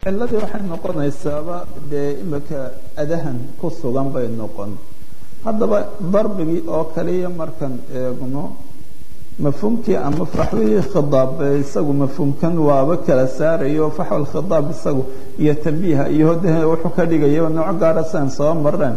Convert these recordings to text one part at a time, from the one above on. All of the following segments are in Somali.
ciladii waxay noqonaysaaba dee imika adahan ku sugan bay noqon haddaba darbigii oo kaliya markaan eegno mafhuumkii ama faxwihii khidaab isagu mafhuumkan waaba kala saarayo faxwal khidaab isagu iyo tambiiha iyo hodaha wuxuu ka dhigaya nooc gaara sian soo mareen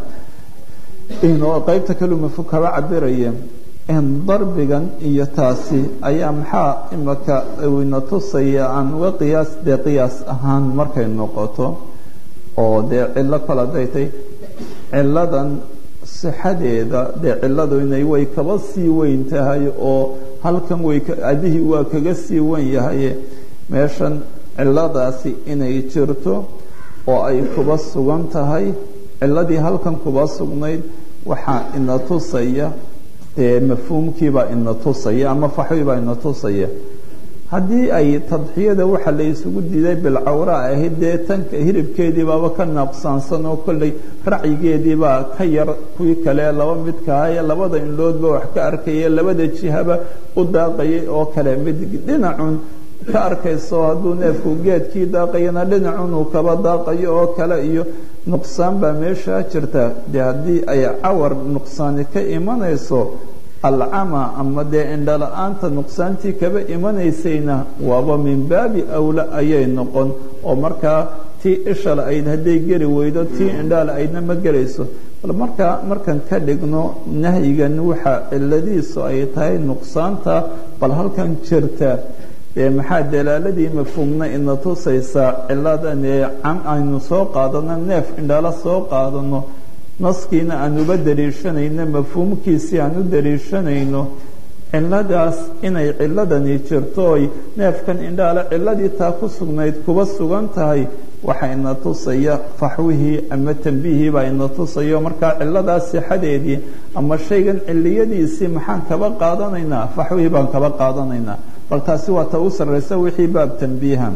inoo qeybta kaluu mafhuum kaba cabiraya darbigan iyo taasi ayaa maxaa imika ina tusaya aan uga qiyaas dee qiyaas ahaan markay noqoto oo dee cillo kale haday tay ciladan sixadeeda dee ciladu inay way kaba sii weyn tahay oo halkan way adihii waa kaga sii wen yahay meeshan ciladaasi inay jirto oo ay kuba sugan tahay ciladii halkan kuba sugnayd waxaa ina tusaya dee mafhuumkiibaa ina tusaya ama faxwibaa ina tusaya haddii ay tadxiyada waxa la isugu diiday bilcawra ahayd dee tanka hiribkeediibaaba ka naaqsaansan oo kolley racyigeediibaa ka yar kuwii kale laba midkahaye labada indhoodba wax ka arkaya labada jihaba u daaqayay oo kale mid dhinacun ka arkayso hadduu neefku geedkii daaqayana dhinacun uu kaba daaqayo oo kale iyo nuqsaan baa meeshaa jirta dee haddii ay cawar nuqsaani ka imanayso alcama ama dee indhala-aanta nuqsaantii kaba imanaysayna waaba min baabi awla ayay noqon oo markaa tii ishal ayd hadday geli weydo tii indhaal aydna ma gelayso bal markaa markaan ka dhigno nahyigan waxa ciladiisu ay tahay nuqsaanta bal halkan jirta dee maxaa dalaaladii mafhuumna ina tusaysaa ciladan ee cam aynu soo qaadano neef indhala soo qaadano naskiina aan uba daliishanayno mafhuumkiisii aan u daliishanayno ciladaas inay ciladani jirto oy neefkan indhaale ciladii taa ku sugnayd kuba sugan tahay waxa ina tusaya faxwihii ama tambiihii baa ina tusayo markaa ciladaas sixadeedii ama shaygan ciliyadiisii maxaan kaba qaadanaynaa faxwihii baan kaba qaadanaynaa bal taasi waa ta u sarraysa wixii baab tambiiha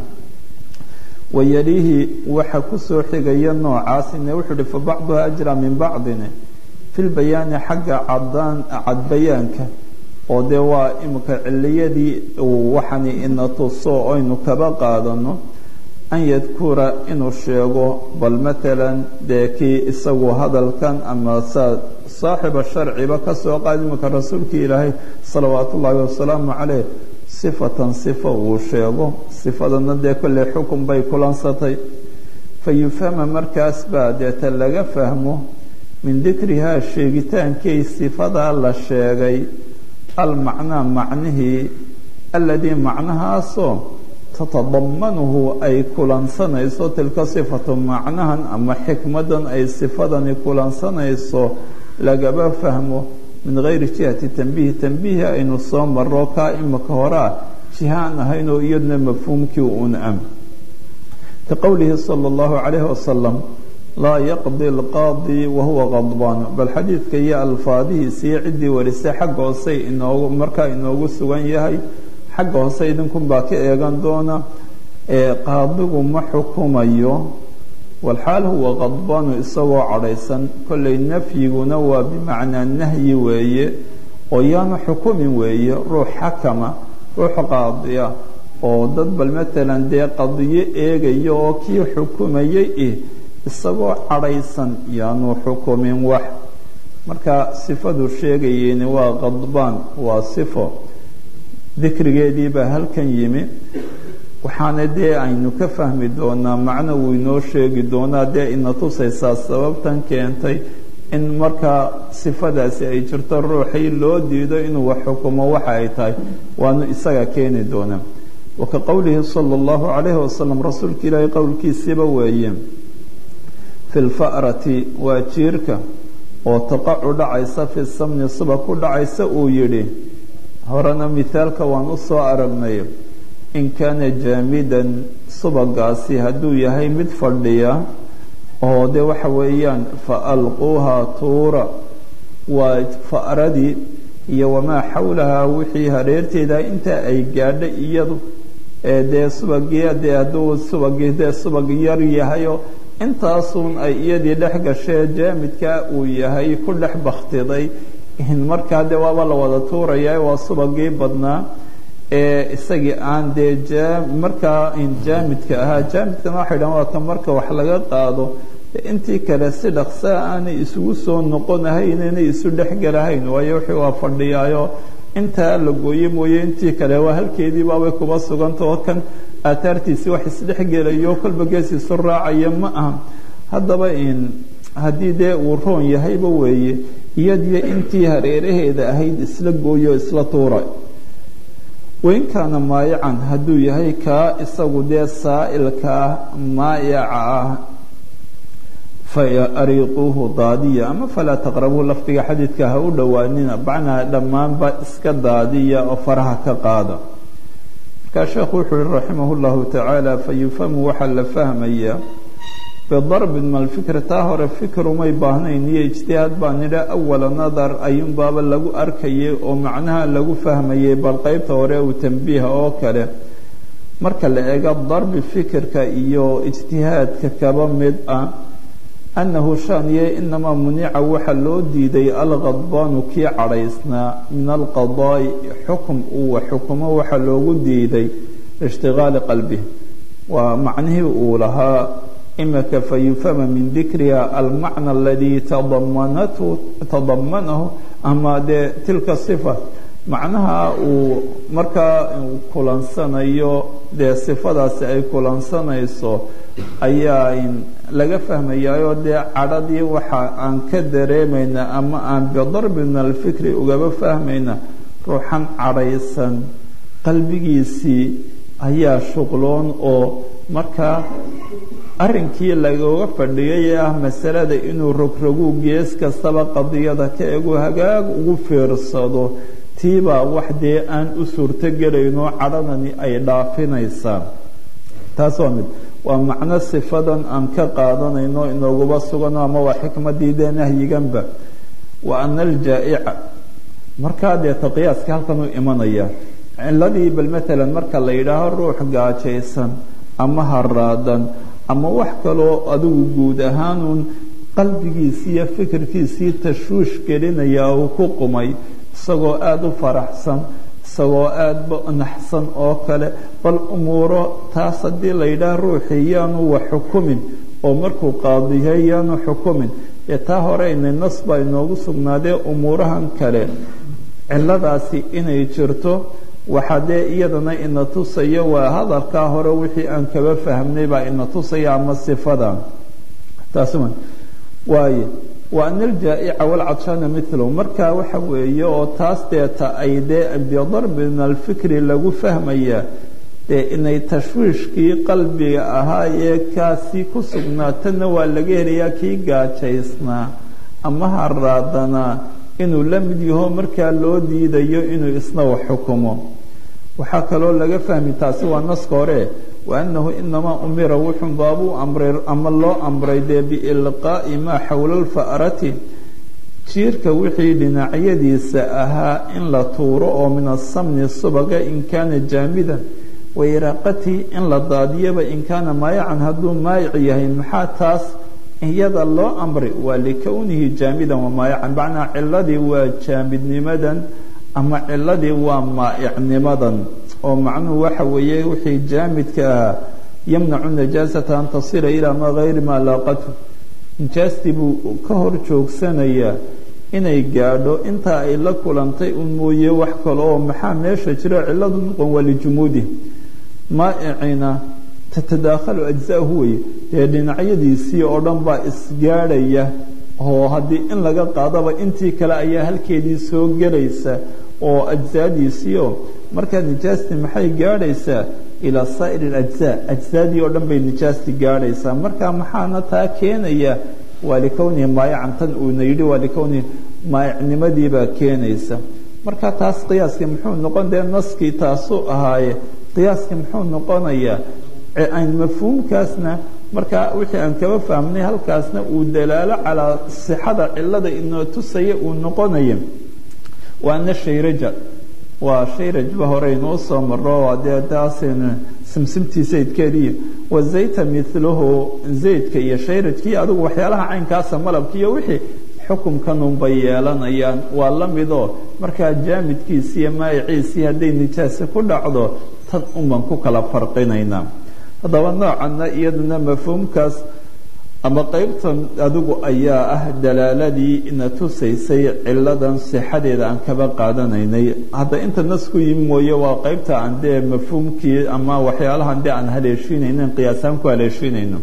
wayalihi waxa kusoo xigaya noocaasine wuxuu uhi fa bacduha ajra min bacdin fi lbayaani xagga cadaan cadbayaanka oo dee waa imika ciliyadii uu waxani ina tuso aynu kaba qaadano an yadkura inuu sheego bal matalan dee kii isagu hadalkan ama saa saaxiba sharciba kasoo qaad imika rasuulkii ilaahay salawaat ullaahi wasalaamu caleyh sifatan sifo uu sheego sifadana dee kolley xukun bay kulansatay fa yufhama markaas baa deeta laga fahmo min dikrihaa sheegitaankii sifadaa la sheegay almacnaa macnihii aladii macnahaasoo tatadamanuhu ay kulansanayso tilka sifatu macnahan ama xikmadan ay sifadani kulansanayso lagaba fahmo min gayri jihati tambiihi tambiihi aynu soo maro kaa imika horaa jihaan ahayn oo iyadna mafhuumkii un am ka qowlihi salى اllahu calayh wasalam laa yaqdi اlqaadi wahuwa qadbaan bal xadiidka iyo alfaadihiisiiyo ciddii warisay xagga hoose inoogu markaa inoogu sugan yahay xagga hoose idinkun baa ka eegan doona ee qaadigu ma xukumayo walxaal huwa qadbaanu isagoo cadhaysan kollay nafyiguna waa bimacnaa nahyi weeye oo yaanu xukumin weeye ruux xakama ruux qaadiya oo dad bal matalan dee qadiyo eegaya oo kii xukumayay ih isagoo cadhaysan yaanu xukumin wax marka sifadu sheegayeyni waa qadbaan waa sifo dikrigeedii baa halkan yimi waxaana dee aynu ka fahmi doonaa macno wuu inoo sheegi doonaa dee ina tusaysaa sababtan keentay in markaa sifadaasi ay jirto ruuxii loo diido inuu wax xukumo waxa ay tahay waanu isaga keeni doonaa wa ka qowlihi sala allahu calayhi wasalam rasuulka ilaahay qowlkiisiiba weeye fi lfa'rati waa jiirka oo taqacu dhacaysa fi samni suba ku dhacaysa uu yidhi horena mithaalka waan u soo aragnay in kaana jaamidan subagaasi hadduu yahay mid fadhiya oo de waxa weeyaan fa alquuha tuura waa fa'radii iyo wamaa xawlahaa wixii hareerteeda inta ay gaadha iyadu ee dee subagii dee hadduu subagii dee subag yar yahayo intaasuun ay iyadii dhex gashee jaamidkaa uu yahay ku dhex baktiday markaa de waaba la wada tuuraya waa subagii badnaa ee isagii aan dee markaa jaamidka ahaa jaamidkana waxay dhahan waa ka marka wax laga qaado intii kale si dhaqsaa aanay isugu soo noqonahayn inay isu dhexgelahayn waayo wixii waa fadhiyaayo intaa la gooye mooye intii kale waa halkeedii baabay kuba sugantao kan aataartiisi wax isdhexgelayo kolba gees isu raacaya ma aha haddaba haddii dee uu roon yahayba weeye iyadiyo intii hareeraheeda ahayd isla gooyo isla tuura wain kaana maayacan hadduu yahay kaa isagu dee saa'ilkaa maayaca ah faariiquuhu daadiya ama falaa taqrabuuhu lafdiga xadiidka ha u dhowaanina bacnaa dhammaanba iska daadiya oo faraha ka qaada markaa sheekhu wuxuu yihi raximah llahu tacaala fayufhamu waxaa la fahmaya bidarbin malfikri taa hore fikrumay baahnayn iyo ijtihaad baa nidha awala nadar ayuunbaaba lagu arkayay oo macnaha lagu fahmayay bal qeybta hore uu tambiiha oo kale marka la eego darbi fikirka iyo ijtihaadka kaba mid ah annahu shaaniye inamaa munica waxa loo diiday alkhadbaanu kii cadhaysnaa min alqadaa'i xukum uu xukumo waxa loogu diiday ishtigaali qalbih waa macnihii uu lahaa imika fayufhama min dikriha almacna aladii tadamanathu tadamanahu ama dee tilka sifa macnaha uu markaa kulansanayo dee sifadaasi ay kulansanayso ayaa laga fahmayaayo dee cadhadii waxa aan ka dareemayna ama aan bidarbi min alfikri ugaba fahmayna ruuxan cadhaysan qalbigiisii ayaa shuqloon oo markaa arrinkii lagooga fadhiyay ee ah masalada inuu rogroguu gees kastaba qadiyada ka egu hagaag ugu fiirsado tiibaa wax dee aan u suurtogelaynoo cadhadani ay dhaafinaysaa taas waa mid waa macno sifadan aan ka qaadanayno inooguba sugano ama waa xikmadii dee nahyiganba wa ana aljaa'ica markaa dee taqiyaaska halkan u imanaya ciladii bal maalan marka la yidhaaho ruux gaajaysan ama haraadan ama wax kaloo adigu guud ahaanuun qalbigiisii iyo fikirkiisii tashwiish gelinaya uu ku qumay isagoo aada u faraxsan isagoo aadaba naxsan oo kale bal umuuro taas haddii la yidhaah ruuxii yaanu wax xukumin oo markuu qaadiyahay yaanu xukumin ee taa hore inay nas baa inoogu sugnaadee umuurahan kale ciladaasi inay jirto waxaa dee iyadana ina tusaya waa hadalkaa hore wixii aan kaba fahmnay baa ina tusaya ama sifada taas waaye wa ana aljaa'ica walcadshaana milahu marka waxa weeye oo taas deeta ay dee bidarbi min alfikri lagu fahmaya dee inay tashwiishkii qalbiga ahaa ee kaasi ku sugnaatana waa laga helayaa kii gaajaysnaa ama haraadanaa inuu la mid yaho markaa loo diidayo inuu isna wax xukumo waxaa kaloo laga fahmi taasi waa naska hore wa annahu inamaa umira wuxun baabuu amray ama loo amray dee biilqaa'i maa xowla alfa'rati jiirka wixii dhinacyadiisa ahaa in la tuuro oo min asamni subaga in kaana jaamidan wairaaqatii in la daadiyaba in kaana maayacan hadduu maayic yahay maxaa taas iyada loo amray waa likownihi jaamidan wa maayacan macnaa ciladii waa jaamidnimadan ama ciladii waa maa'icnimadan oo macnuhu waxa weeye wixii jaamidka ahaa yamnacu najaasata an tasila ilaa maa gayri maa laaqatu nijaastii buu ka hor joogsanayaa inay gaadho intaa ay la kulantay un mooye wax kale oo maxaa meesha jiro ciladu noqon waa lijumuudi maa'icina tatadaakhalu ajzaahu weye dee dhinacyadiisii oo dhan baa isgaadhaya oo haddii in laga qaadaba intii kale ayaa halkeedii soo gelaysa oo ajzaadiisiio markaa nijaastii maxay gaadhaysaa ilaa saa'ir alajzaa ajzaadii oo dhan bay nijaastii gaadhaysaa marka maxaana taa keenaya waa likownihi maayacan tan uuna yidhi waa likownihi maayicnimadiibaa keenaysa marka taas qiyaaskii muxuu noqon dee naskii taasuu ahaaye qiyaaskii muxuu noqonayaa mafhuumkaasna marka wixii aan kaba fahmnay halkaasna uu dalaalo calaa sixada cilada inoo tusaya uu noqonaya waana shayraja waa shayrajba hore inoo soo maro dee daasn simsimtii zaydkeediiyo wazayta milahu zaydka iyo shayrajkii adigu waxyaalaha caynkaasa malabka iyo wixii xukumkanunbay yeelanayaan waa la midoo markaa jaamidkiisi iyo maayiciisii hadday nijaase ku dhacdo tan unbaan ku kala farqinaynaa haddaba noocanna iyaduna mafhuumkaas ama qeybtan adigu ayaa ah dalaaladii ina tusaysay ciladan sixadeeda aan kaba qaadanaynay hadda inta nas ku yimi mooye waa qeybta aan dee mafhuumkii ama waxyaalahan dee aan haleeshiinaynin qiyaasaan ku haleeshiinayno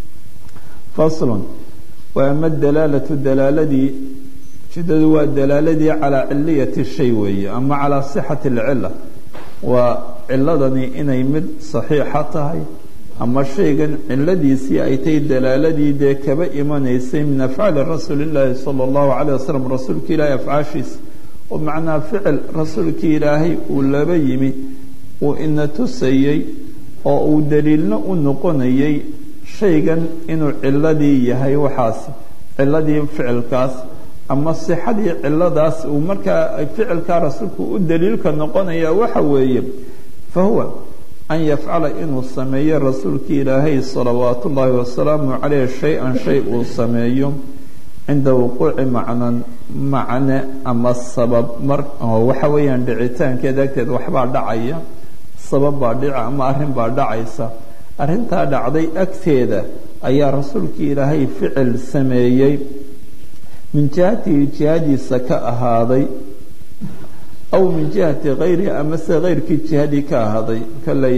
faslun wa ama dalaalatu dalaaladii ujeedadu waa dalaaladii calaa ciliyati shay weeye ama calaa sixati alcila waa ciladani inay mid saxiixa tahay ama shaygan ciladiisii ay tahay dalaaladii dee kaba imanaysay min afcaali rasuuli llaahi sala allahu calayh wasalam rasuulka ilaahay afcaashiisa oo macnaa ficil rasuulkii ilaahay uu laba yimi uu ina tusayey oo uu daliilna u noqonayay shaygan inuu ciladii yahay waxaasi ciladii ficilkaas ama sixadii ciladaas uu markaa ficilkaa rasuulku u daliilka noqonaya waxa weeye fa huwa an yafcala inuu sameeyo rasuulkii ilaahay salawaat ullaahi wasalaamu caleyh shay-an shay uu sameeyo cinda wuquuci macnan macne ama sabab mar waxa weeyaan dhicitaankeeda agteed waxbaa dhacaya sabab baa dhica ama arrin baa dhacaysa arrintaa dhacday agteeda ayaa rasuulkii ilaahay ficil sameeyey min jihatihi jihadiisa ka ahaaday aw min jihati kayrihi ama se keyrkii jihadii ka ahaaday kolley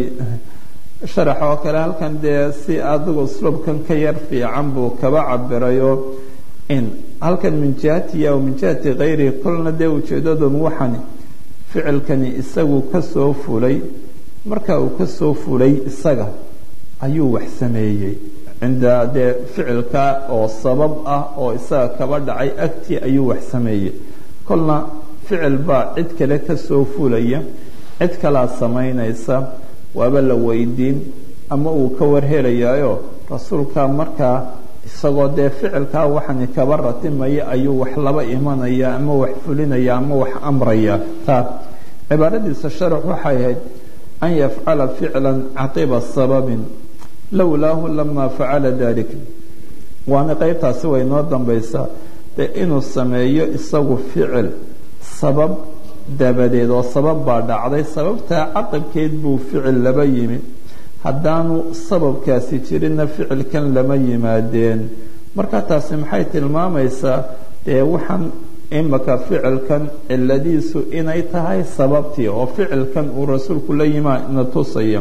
sharax oo kale halkan dee si adigu usluubkan ka yar fiican buu kaba cabirayo in halkan min jihatihi aw min jihati kayrihi kolna dee ujeedadan waxani ficilkani isagu ka soo fulay marka uu ka soo fulay isaga ayuu wax sameeyey cinda dee ficilka oo sabab ah oo isaga kaba dhacay agtii ayuu wax sameeyey kolna ficil baa cid kale ka soo fulaya cid kalaa samaynaysa waaba la weydiin ama uu ka warhelayaayo rasuulka markaa isagoo dee ficilkaa waxani kaba ratimaya ayuu wax laba imanaya ama wax fulinaya ama wax amraya taa cibaaradiisa sharax waxay ahayd an yafcala ficla caqiba sababin lowlaahu lama facala dalik waana qeybtaasi way noo dambaysaa dee inuu sameeyo isagu ficil sabab dabadeed oo sabab baa dhacday sababtaa caqabkeed buu ficil laba yimi haddaanu sababkaasi jirinna ficilkan lama yimaadeen marka taasi maxay tilmaamaysaa dee waxaan imaka ficilkan ciladiisu inay tahay sababtii oo ficilkan uu rasuulku la yimaa na tusaya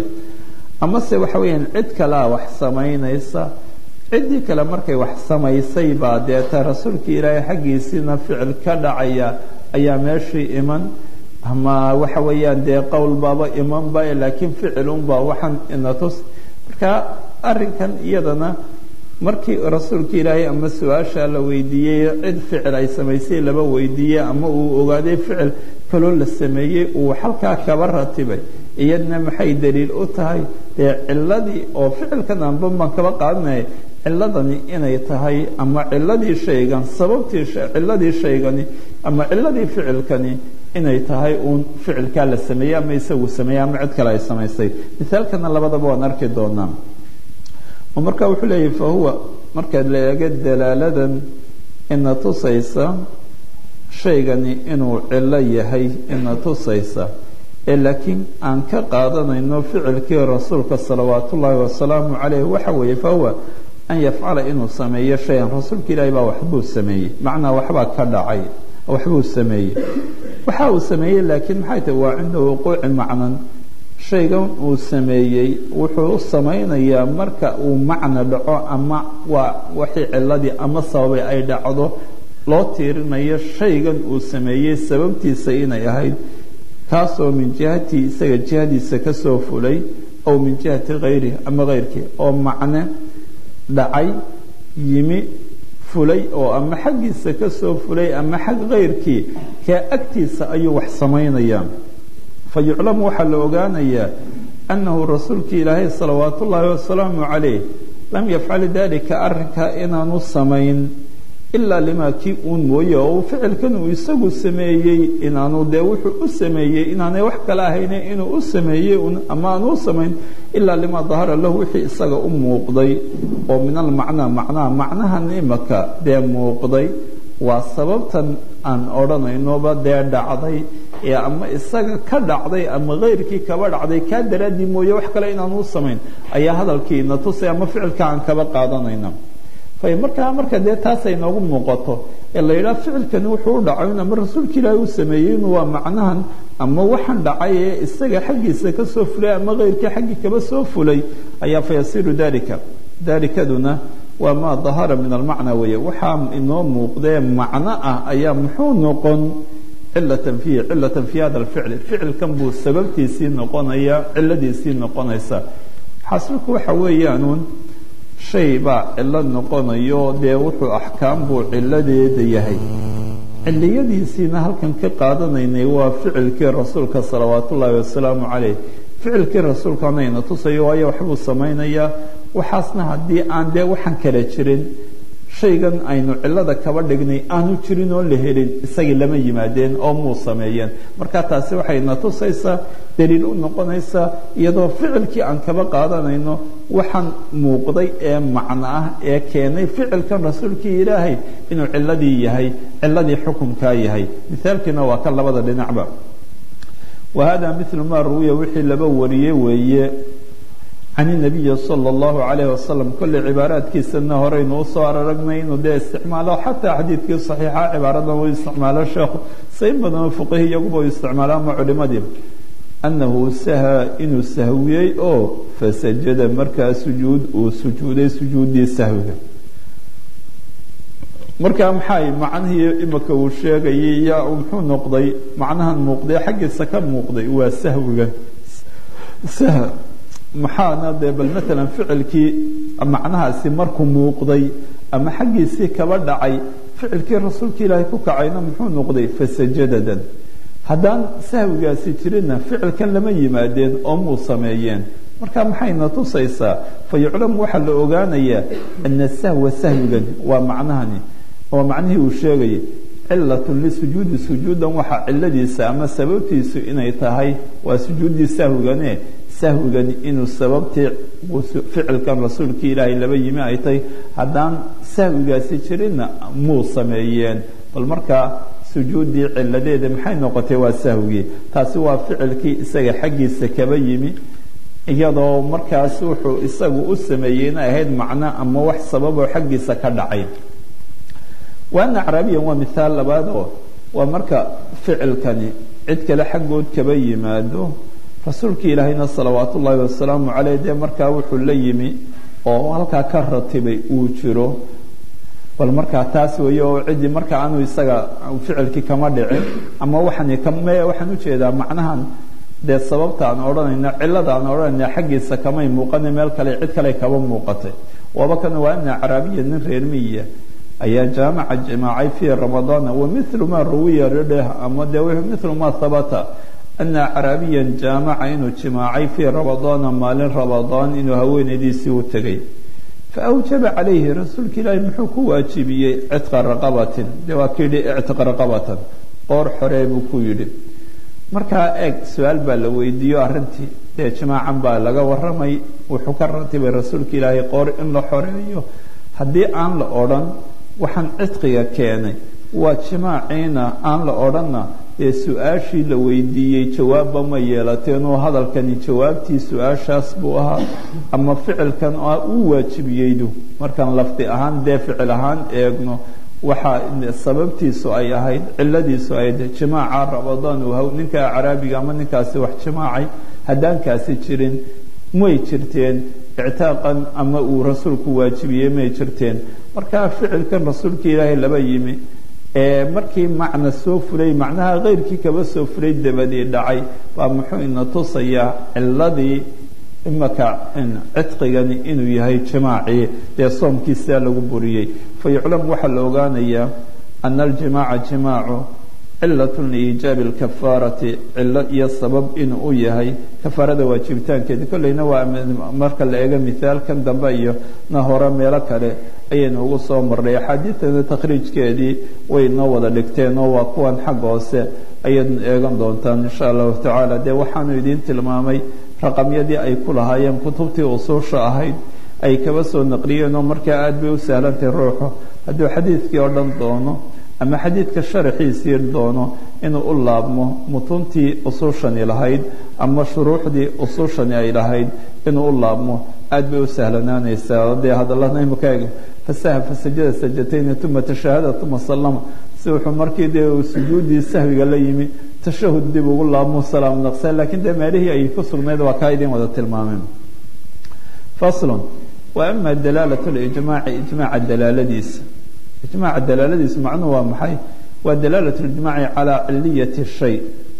amase waxa weeyaan cid kalea wax samaynaysa ciddii kale markay wax samaysay baa deeta rasuulkii ilaahay xaggiisiina ficil ka dhacaya ayaa meeshii iman ama waxa weeyaan dee qowl baaba imanba laakiin ficilunbaa waxaan ina tus marka arrinkan iyadana markii rasuulka ilaahay ama su-aasha la weydiiyey cid ficil ay samaysay laba weydiiyey ama uu ogaaday ficil kaloo la sameeyey uu halkaa kaba ratibay iyadna maxay daliil u tahay dee ciladii oo ficilkan anban baan kaba qaadanaya ciladani inay tahay ama ciladii shaygan sababtii ciladii shaygani ama ciladii ficilkani inay tahay uun ficilkaa la sameeyey ama isagu sameeyey ama cid kale ay samaysay misaalkana labadaba waan arki doonaa oo marka wuxuu leeyahy fa huwa marka la eego dalaaladan ina tusaysa shaygani inuu cilo yahay ina tusaysa ee laakiin aan ka qaadanayno ficilkii rasuulka salawaat ullaahi wasalaamu caleyh waxa weeye fa huwa an yafcala inuu sameeyo shayan rasuulka ilaahi baa waxbuu sameeyey macnaa waxbaa ka dhacay waxbuu sameeyey waxa uu sameeyey laakiin maxay tahi waa cinda wuquuci macnan shaygan uu sameeyey wuxuu u samaynayaa marka uu macna dhaco ama waa waxii ciladii ama sababay ay dhacdo loo tiirinayo shaygan uu sameeyey sababtiisa inay ahayd kaasoo min jihatii isaga jihadiisa ka soo fulay ow min jihati hayrihi ama hayrkii oo macne dhacay yimi fulay oo ama xaggiisa ka soo fulay ama xag hayrkii kaa agtiisa ayuu wax samaynayaa fa yuclamu waxaa la ogaanayaa annahu rasuulkii ilaahay salawaat ullaahi wasalaamu calayh lam yafcal dalika arrinkaa inaanu samayn ilaa limaa kii uun mooye oo ficilkan uu isagu sameeyey inaanu dee wuxuu u sameeyey inaanay wax kale ahayne inuu u sameeyey ama aanu u samayn ilaa limaa dahara lahu wixii isaga u muuqday oo min almacnaa macnaha macnahan imaka dee muuqday waa sababtan aan odhanaynoba dee dhacday ee ama isaga ka dhacday ama kayrkii kaba dhacday kaa daraaddii mooye wax kale inaan u samayn ayaa hadalkiina tusay ama ficilka aan kaba qaadanayna markaa marka dee taasay noogu muuqato ee la yidhaha ficilkani wuxuu u dhacay ama rasuulka ilaahi u sameeyey inu waa macnahan ama waxaan dhacay ee isaga xaggiisa ka soo fulay ama kayrkii xaggii kaba soo fulay ayaa fayasiru dalika dalikaduna waa maa dahara min almacna weeye waxaa inoo muuqdee macno ah ayaa muxuu noqon cilatan fiihi cilatan fi hada alficli ficilkan buu sababtiisii noqonaya ciladiisii noqonaysa xasilku waxa weeyaanuun shay baa cilo noqonayo dee wuxuu axkaam buu ciladeeda yahay ciliyadiisiina halkan ka qaadanaynay waa ficilkii rasuulka salawaat ullaahi wasalaamu caleyh ficilkii rasuulkanayna tusayo waayo waxbuu samaynayaa waxaasna haddii aan dee waxaan kala jirin shaygan aynu cilada kaba dhignay aanu jirin oo la helin isagii lama yimaadeen oo muu sameeyeen marka taasi waxayna tusaysaa daliil u noqonaysaa iyadoo ficilkii aan kaba qaadanayno waxaan muuqday ee macno ah ee keenay ficilkan rasuulkii ilaahay inuu ciladii yahay ciladii xukunkaa yahay mithaalkiina waa ka labada dhinacba wa hada milu maa ruwiya wixii laba wariyey weeye can inabiyi sala allahu calayh wasalam kolley cibaaraadkiisana horeynu usoo araragnay inuu dee isticmaalo xataa xadiidkii saxiixa cibaaradan uu isticmaalo sheekhu sayn badanoo fuqihi iyaguba u isticmaalo ama culimadii annahu saha inuu sahwiyey oo fasajada markaa sujuud uu sujuuday sujuuddii sahwiga markaa maxay macnihii imika uu sheegayay yaa muxuu noqday macnahan muuqday xaggiisa ka muuqday waa sahwigan sah maxaana dee bal maalan ficilkii macnahaasi markuu muuqday ama xaggiisii kaba dhacay ficilkii rasuulka ilaahay ku kacayna muxuu noqday fasajadadan haddaan sahwigaasi jirinna ficilkan lama yimaadeen oo muu sameeyeen marka maxayna tusaysaa fa yuclamu waxaa la ogaanayaa ana sahwa sahwigan waa macnahani waa macnihii uu sheegayay cilatun lisujuudi sujuudan waxaa ciladiisa ama sababtiisu inay tahay waa sujuuddii sahwigane sahwigani inuu sababtii ficilkan rasuulkii ilaahay laba yimi ay tahay haddaan sahwigaasi jirinna muu sameeyeen bal markaa sujuuddii ciladeeda maxay noqotay waa sahwigii taasi waa ficilkii isaga xaggiisa kaba yimi iyadoo markaas wuxuu isagu u sameeyey inay ahayd macno ama wax sababoo xaggiisa ka dhacay waana acraabiyan waa mithaal labaad oo waa marka ficilkani cid kale xaggood kaba yimaado rasuulkii ilaahayna salawaat ullaahi wasalaamu caleyh dee markaa wuxuu la yimi oo halkaa ka ratibay uu jiro bal markaa taas weeye oo ciddii marka aanu isaga ficilkii kama dhicin ama waxaan kame waxaan ujeedaa macnahan dee sababta aan odhanayna cilada aan odhanayna xaggiisa kamay muuqana meel kale cid kale kaba muuqatay waaba kan waa ina caraabiya nin reer miya ayaa jaamaca jimaacay fii ramadaana wa milu maa ruwiya dheh ama dee milu maa habata ana caraabiyan jaamaca inuu jimaacay fii ramadaana maalin ramadaan inuu haweenaydiisii u tegay faawjaba calayhi rasuulka ilaahi muxuu ku waajibiyey cidqa raqabatin de waa ka yidhi ictiq raqabatan qoor xoree buu ku yidhi markaa eeg su-aal baa la weydiiyo arrintii dee jimaacan baa laga waramay wuxuu ka ratibay rasuulka ilaahay qoor in la xoreeyo haddii aan la odhan waxaan cidqiga keenay waa jimaaciina aan la odhanna ee su-aashii la weydiiyey jawaabba ma yeelateenoo hadalkani jawaabtii su-aashaas buu ahaa ama ficilkan uu waajibiyeydu markaan lafdi ahaan dee ficil ahaan eegno waxaa sababtiisu ay ahayd ciladiisu ahayd jimaaca ramadaan uu ninka caraabiga ama ninkaasi wax jimaacay haddaankaasi jirin may jirteen ictaaqan ama uu rasuulku waajibiyey may jirteen markaa ficilkan rasuulka ilaahay laba yimi ee markii macna soo fulay macnaha keyrkii kaba soo fulay dabadii dhacay baa muxuu ina tusayaa ciladii imaka cidqigani inuu yahay jimaacii dee soomkiisaa lagu buriyey fa yuclam waxaa la ogaanayaa ana aljimaaca jimaacu cilat liijaabi lkafaarati cilo iyo sabab inuu u yahay kafaarada waajibitaankeeda kolleyna waa marka la eego mithaalkan dambe iyo na hore meelo kale ayaynu ugu soo marnay axaadiidtana takhriijkeedii way noo wada dhigteen oo waa kuwan xagga hoose ayaadnu eegan doontaan insha allahu tacaala dee waxaanu idiin tilmaamay raqamyadii ay ku lahaayeen kutubtii usuusha ahayd ay kaba soo naqliyeen oo markaa aad bay u sahlantahay ruuxu hadduu xadiidkii oo dhan doono ama xadiidka sharaxiisii doono inuu u laabmo mutuntii usuushani lahayd ama shuruuxdii usuushani ay lahayd inuu u laabmo aad bay u sahlanaanaysaa dee hadallada imikaega fasaha fasajada sajatayni uma tashaahada uma sallama si wuxuu markii dee uu sujuudii sahwiga la yimi tashahud dib ugu laabmo salaam naqsa laakiin dee meelihii ay ku sugnayd waa kaa idin wada tilmaameen faslun wa ama dalaalat lijmaaci ijmaaca dalaaladiisa ijmaaca dalaaladiisu macnuhu waa maxay waa dalaalat lijmaaci calaa ciliyati shay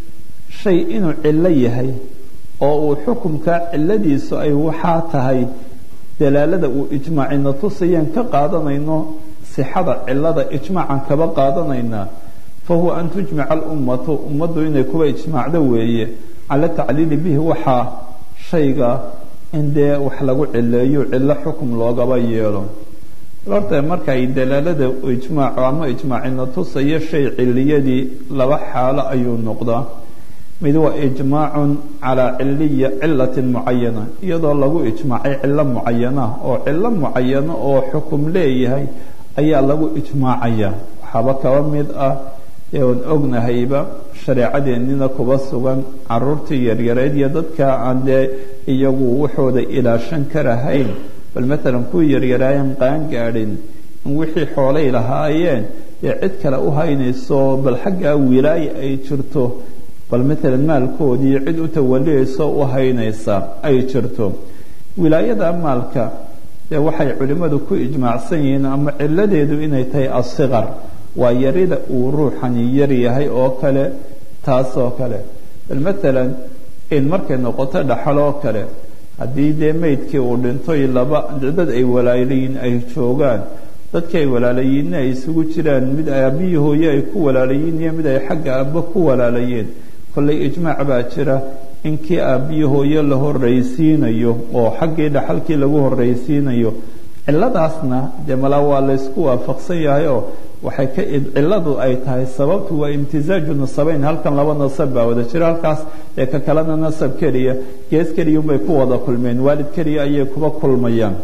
shay inuu cilo yahay oo uu xukumka ciladiisu ay waxaa tahay dalaalada uu ijmaacina tusayaan ka qaadanayno sixada cilada ijmaacan kaba qaadanaynaa fahuwa an tujmica alummatu ummaddu inay kuwa ijmaacdo weeye cala tacliili bihi waxaa shayga in dee wax lagu cileeyo cilo xukum loogaba yeelo horta marka ay dalaalada ijmaaco ama ijmaacina tusayo shay ciliyadii laba xaalo ayuu noqdaa mid waa ijmaacun calaa ciliya cilatin mucayana iyadoo lagu ijmaacay cilo mucayana oo cilo mucayano oo xukum leeyahay ayaa lagu ijmaacaya waxaaba kaba mid ah eean ognahayba shareecadeennina kuba sugan caruurtii yaryareed iyo dadka aan dee iyagu waxooda ilaashan karahayn bal maalan kuwii yaryaraayan qaan gaadhin in wixii xoolay lahaayeen dee cid kale u haynayso bal xaggaa wilaaya ay jirto bal maalan maalkoodii cid u tawaliyayso u haynaysa ay jirto wilaayada maalka dee waxay culimmadu ku ijmaacsan yihiin ama ciladeedu inay tahay asikar waa yarida uu ruuxani yar yahay oo kale taasoo kale bal maalan in markay noqoto dhaxal oo kale haddii dee meydkii uu dhintoy laba dad ay walaalayiin ay joogaan dadkii ay walaalayiinna ay isugu jiraan mid aabbiyi hooye ay ku walaalayiin iyo mid ay xagga aabbo ku walaalayeen kollay ijmaac baa jira in kii aabbiyi hooye la horraysiinayo oo xaggii dhaxalkii lagu horraysiinayo ciladaasna dee malaa waa laysku waafaqsan yahay oo waxay ka ciladu ay tahay sababtu waa imtizaaju nasabeyn halkan laba nasab baa wada jira halkaas ee ka kalena nasab keliya gees keliya unbay ku wada kulmeen waalid keliya ayay kuba kulmayaan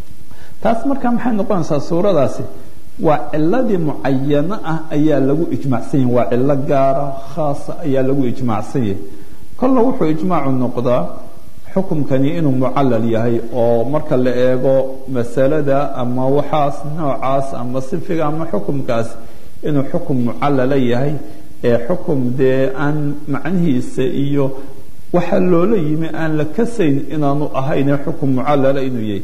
taas markaa maxay noqonaysaa suuradaasi waa ciladii mucayano ah ayaa lagu ijmaacsan yahay waa cilo gaara khaasa ayaa lagu ijmaacsan yahay kolna wuxuu ijmaacu noqdaa xukumkani inuu mucallal yahay oo marka la eego masalada ama waxaas noocaas ama sifiga ama xukumkaas inuu xukum mucallala yahay ee xukum dee aan macnihiisa iyo waxa loola yimi aan la kasayn inaanu ahayn xukum mucallala inuu yahay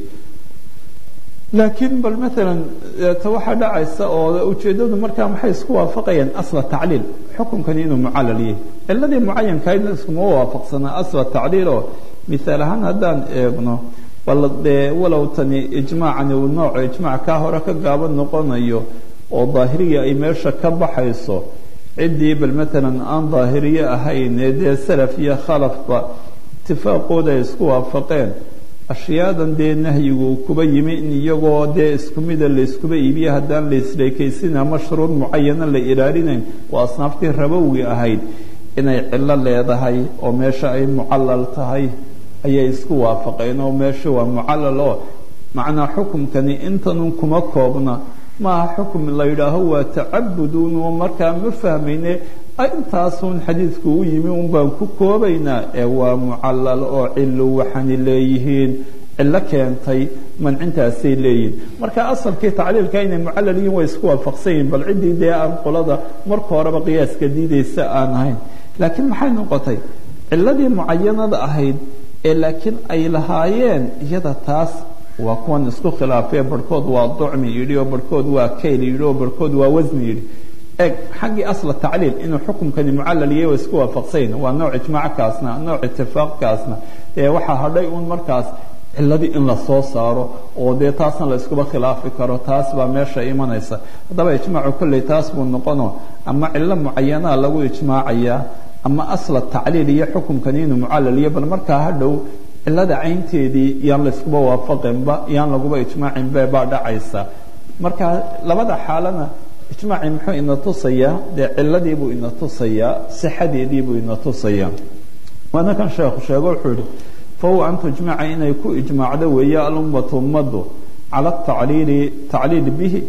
laakiin bal maalan ta waxaa dhacaysa oo ujeeddadu markaa maxay isku waafaqayaan asla tacliil xukumkani inuu mucallal yahay ciladii mucayankahaydna iskuma waafaqsanaa asla tacliil oo miaal ahaan haddaan eegno bal dee walow tani ijmaacani uu nooco ijmaac kaa hore ka gaaban noqonayo oo daahiriya ay meesha ka baxayso ciddii bal maalan aan daahiriye ahayn ee dee salaf iyo khalafba itifaaqooda ay isku waafaqeen ashyaadan dee nahyigu kuba yimi in iyagoo dee isku mida layskuba iibiye haddaan laisleekaysin ama shuruud mucayana la ilaalinayn oo asnaaftii rabowgi ahayd inay cilo leedahay oo meesha ay mucallal tahay ayay isku waafaqeen oo meesha waa mucallal oo macnaa xukumkani intanun kuma koobna maaha xukum la yidhaaho waa tacabudun oo markaa ma fahmayne intaasun xadiidku u yimi un baan ku koobaynaa ee waa mucallal oo cilo waxaani leeyihiin cilo keentay mancintaasay leeyihin marka asalkii tacliilka inay mucallal yihiin way isku waafaqsan yihin bal ciddii dee aan qolada marka horeba qiyaaska diidaysa aan ahayn laakiin maxay noqotay ciladii mucayanada ahayd ee laakiin ay lahaayeen iyada taas waa kuwan isku khilaafee barhkood waa ducmi yidhi oo barhkood waa kayl yidhi oo barhkood waa wasni yidhi eg xaggii asla tacliil inuu xukumkani mucallal yahay waa isku waafaqsayn waa nooc ijmaac kaasna nooc itifaaq kaasna ee waxaa hadhay un markaas ciladii in la soo saaro oo dee taasna la iskuba khilaafi karo taas baa meesha imanaysa haddaba ijmaacu kolley taas buu noqono ama cilo mucayanaa lagu ijmaacayaa ama asla tacliil iyo xukumkani inuu mucallal yahay bal markaa hadhow cilada caynteedii yaan layskuba waafaqinba yaan laguba ijmaacinba baa dhacaysa marka labada xaalana ijmaaci muxuu ina tusayaa dee ciladiibuu ina tusayaa sixadeediibuu ina tusayaa waana kan sheekhu sheego wuxuu yihi fahuwa an tujmaca inay ku ijmaacdo weeye alummatu ummaddu cala tacliili tacliil bihi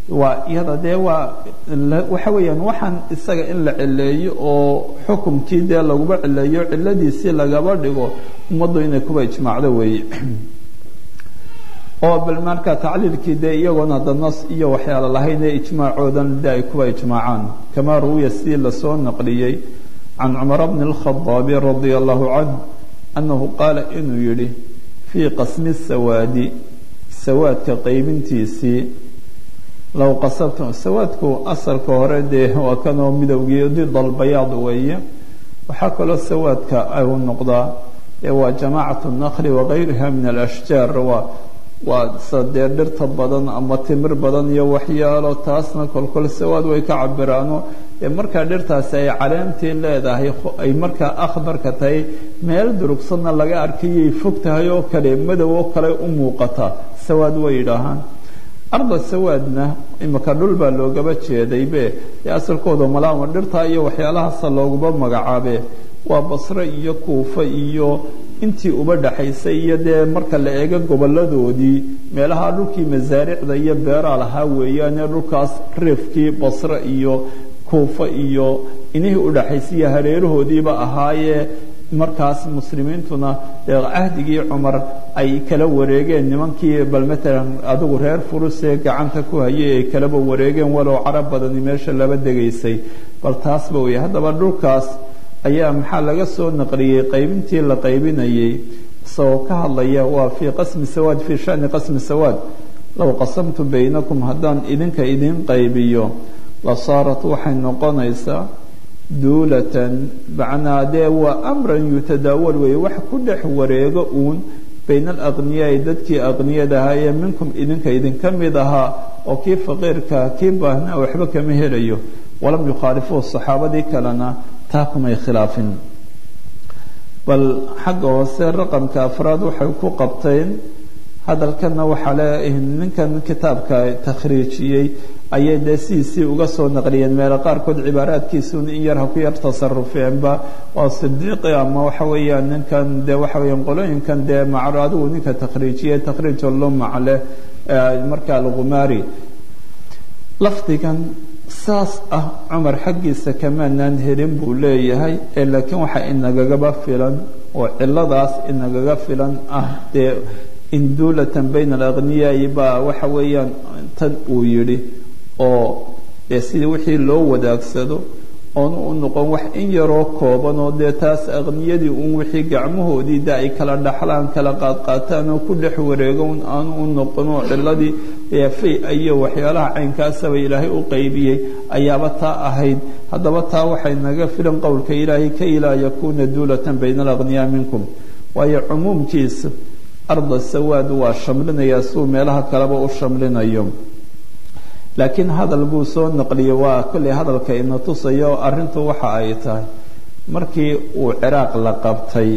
waa iyada dee waa waxa weeyaan waxaan isaga in la cileeyo oo xukumkii dee laguba cileeyo ciladiisii lagaba dhigo ummaddu inay kuba ijmaacdo weeye oo bal marka tacliilkii dee iyagoon hadda nas iyo waxyaala lahayn ee ijmaacoodan de ay kuba ijmaacaan kamaa ruwiya sidii lasoo naqliyey can cumara bni اlkhadaabi radia allahu canh annahu qaala inuu yidhi fii qasmi sawaadi sawaadka qaybintiisii low qasabtum sawaadku asalka hore dee waa kanoo midowgii did albayaad weeye waxaa kaloo sawaadka u noqdaa ee waa jamaacatu nakli wagayriha min alashjaar waa waa sadee dhirta badan ama timir badan iyo waxyaalo taasna kolkol sawaad way ka cabiraano ee markaa dhirtaasi ay caleentii leedahay ay markaa akhbarka tahay meel durugsanna laga arkayay fog tahay oo kale madow oo kale u muuqata sawaad way yidhaahaan arda sawaadna imika dhul baa loogaba jeedaybe ee asalkooda malaama dhirtaa iyo waxyaalahaasa looguba magacaabe waa basre iyo kuufa iyo intii uba dhaxaysay iyo dee marka la eego goboladoodii meelaha dhulkii masaaricda iyo beeraa lahaa weeyaane dhulkaas reefkii basre iyo kuufa iyo inihii udhaxaysay iyo hareerahoodiiba ahaayee markaas muslimiintuna dee cahdigii cumar ay kala wareegeen nimankii bal matalan adigu reer furusee gacanta ku hayay ay kalaba wareegeen walow carab badani meesha laba degaysay bal taasba wey haddaba dhulkaas ayaa maxaa laga soo naqliyey qaybintii la qaybinayay isagoo ka hadlaya waa fii qasmi sawaad fii shani qasmi sawaad low qasamtu baynakum haddaan idinka idin qaybiyo la saarat waxay noqonaysaa duulatan macnaa dee waa amran yutadaawal weeye wax ku dhex wareego uun bayna alaqniyaai dadkii aqniyada ahaa ee minkum idinka idinka mid ahaa oo kii faqiirka kii baahnaa waxba kama helayo walam yukhaalifuu saxaabadii kalena taa kumay khilaafin bal xagga hoose raqamka afraad waxay ku qabteen hadalkana waxaa le ninkan kitaabka takhriijiyey ayay dee sidiisii uga soo naqliyeen meelo qaarkood cibaaraadkiisuna in yar ha ku yar tasarufeenba waa sidiiqi ama waxa weeyaan ninkan dee waxa weeyaan qolooyinkan dee macro adigu ninka takhriijiyey takhriij lumac leh marka alkhumaari lafdigan saas ah cumar xaggiisa kamaanaan helin buu leeyahay ee laakiin waxaa inagagaba filan oo ciladaas inagaga filan ah dee induulatan bayna alaqniyaai baa waxa weeyaan tan uu yidhi oo dee sidii wixii loo wadaagsado oonu u noqon wax in yaroo kooban oo dee taas aqniyadii uun wixii gacmahoodii de ay kala dhaxlaan kala qaadqaataan oo ku dhex wareegon aanu u noqon oo ciladii fay iyo waxyaalaha caynkaasaba ilaahay u qaybiyey ayaaba taa ahayd haddaba taa waxay naga filan qowlka ilaahay kay laa yakuuna duulatan bayna alaqniyaa minkum waayo cumuumkiisa arda sawaad waa shamlinayaa siuu meelaha kaleba u shamlinayo laakiin hadal buu soo naqliyey waa kolley hadalka ina tusayo arrintu waxa ay tahay markii uu ciraaq la qabtay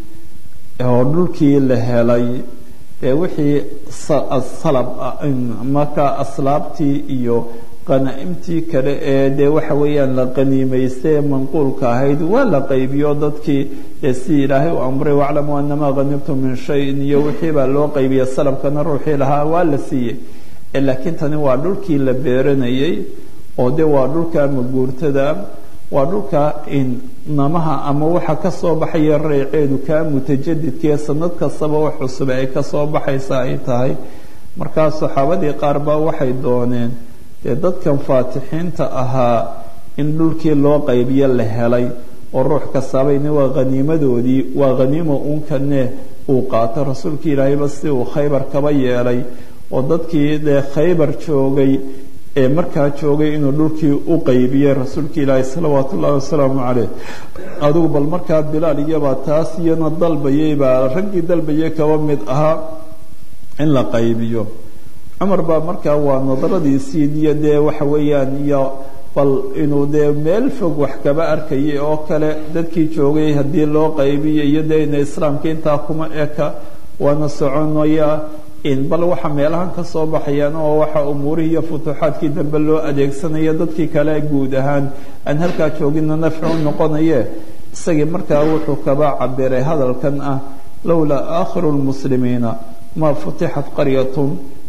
oo dhulkii la helay ee wixii salab markaa aslaabtii iyo qanaa'imtii kale ee dee waxa weeyaan la qaniimaystay ee manquulka ahayd waa la qaybiyo dadkii ee si ilaahay u amray waclamuu anamaa hanimtum min shayin iyo wixii baa loo qaybiya salabkana ruuxii lahaa waa la siiyey laakiin tani waa dhulkii la beeranayay oo de waa dhulka maguurtada waa dhulka namaha ama waxa kasoo baxaya reyceedu kaa mutajadidkaee sanad kastaba wax cusub ay kasoo baxaysa ay tahay markaa saxaabadii qaar baa waxay dooneen dee dadkan faatixiinta ahaa in dhulkii loo qaybiyo la helay oo ruux kastaabayni waa haniimadoodii waa haniima uunkane uu qaato rasuulkii ilaahayba si uu khaybar kaba yeelay oo dadkii dee khaybar joogay ee markaa joogay inuu dhulkii u qaybiyey rasuulka ilaahi salawaatu ullahi wasalaamu caleyh adigu bal markaa bilaal iyabaa taas iyana dalbayay baa raggii dalbayay kaba mid ahaa in la qaybiyo cumar baa markaa waa nadaradiisii iyo dee waxa weeyaan iyo bal inuu dee meel fog wax kaba arkayay oo kale dadkii joogay haddii loo qaybiyo iyo dee ina islaamka intaa kuma eka waana soconaya bal waxa meelahan ka soo baxayaan oo waxa umuurihii iyo futuuxaadkii dambe loo adeegsanaya dadkii kale guud ahaan aan halkaa joogina nafci u noqonaye isagii markaa wuxuu kaba cabiray hadalkan ah lowlaa aakhiru lmuslimiina maa futixat qaryatun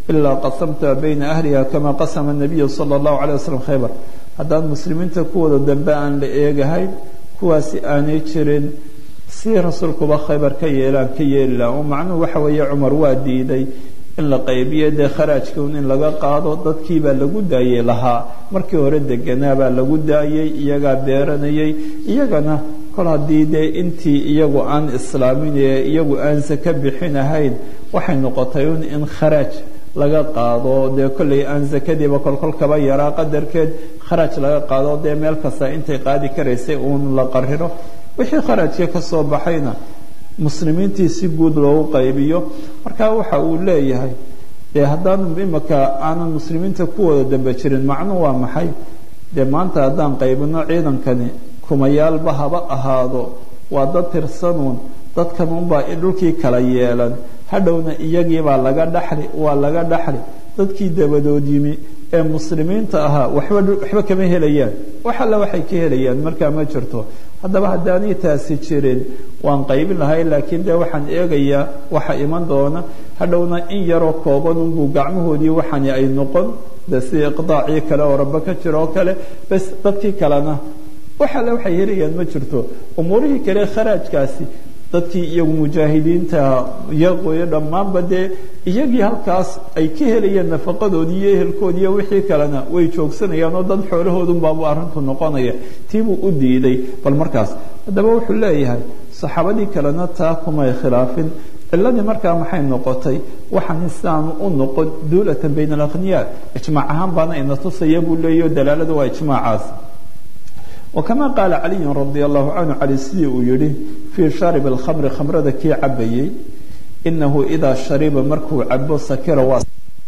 ilaa qasamta bayna ahliha kama qasama nabiyu sala allahu calay wasalam khaybar haddaan muslimiinta kuwooda dambe aan la eegahayn kuwaasi aanay jirin si rasuulkuba khaybar ka yeelaan ka yeeli laha oo macnuhu waxa weeye cumar waa diiday in la qaybiyo dee kharaajkiun in laga qaado dadkiibaa lagu daayey lahaa markii hore deganaabaa lagu daayey iyagaa beeranayay iyagana kol haddii dee intii iyagu aan islaamin ee iyagu aan saka bixinahayn waxay noqotay un in kharaaj laga qaado dee kollay aan sakadiiba kolkol kaba yaraa qadarkeed kharaaj laga qaado dee meel kasta intay qaadi karaysay uun la qariro wixii kharaajka ka soo baxayna muslimiintii si guud loogu qaybiyo marka waxa uu leeyahay dee haddaanu imika aanan muslimiinta kuwooda dambe jirin macnuhu waa maxay dee maanta haddaan qaybino ciidankani kumayaalba haba ahaado waa dad tirsanuun dadkan unbaa dhulkii kala yeelan hadhowna iyagiibaa laga dhaxli waa laga dhaxli dadkii dabadood yimi ee muslimiinta ahaa waxba waxba kama helayaan wax alla waxay ka helayaan markaa ma jirto haddaba haddaanay taasi jirin waan qaybin lahay laakiin dee waxaan eegayaa waxa iman doona hadhowna in yaroo kooban unbuu gacmahoodii waxani ay noqon de sida iqdaacii kale oo rabbe ka jiro oo kale bas dadkii kalena wax alle waxay helayaan ma jirto umuurihii kale kharaajkaasi dadkii iyagu mujaahidiinta iyagoyo dhammaanba dee iyagii halkaas ay ka helayeen nafaqadoodii iyo ehelkoodii iyo wixii kalena way joogsanayaan oo dad xoolahoodunbaabu arrintu noqonaya tiibuu u diiday bal markaas haddaba wuxuu leeyahay saxaabadii kalena taa kumay khilaafin ciladii markaa maxay noqotay waxaan sidaanu u noqon duulatan bayna alakhniyaa ijmaac ahaan baana ina tusaya buu leeyaho dalaaladu waa ijmaacaas وكما قال علي رضي الله عنه علي sidii uu yihi في شharب الخمر khamrada kii cabayey إنه إdaa شharيba markuu cabo sakira waa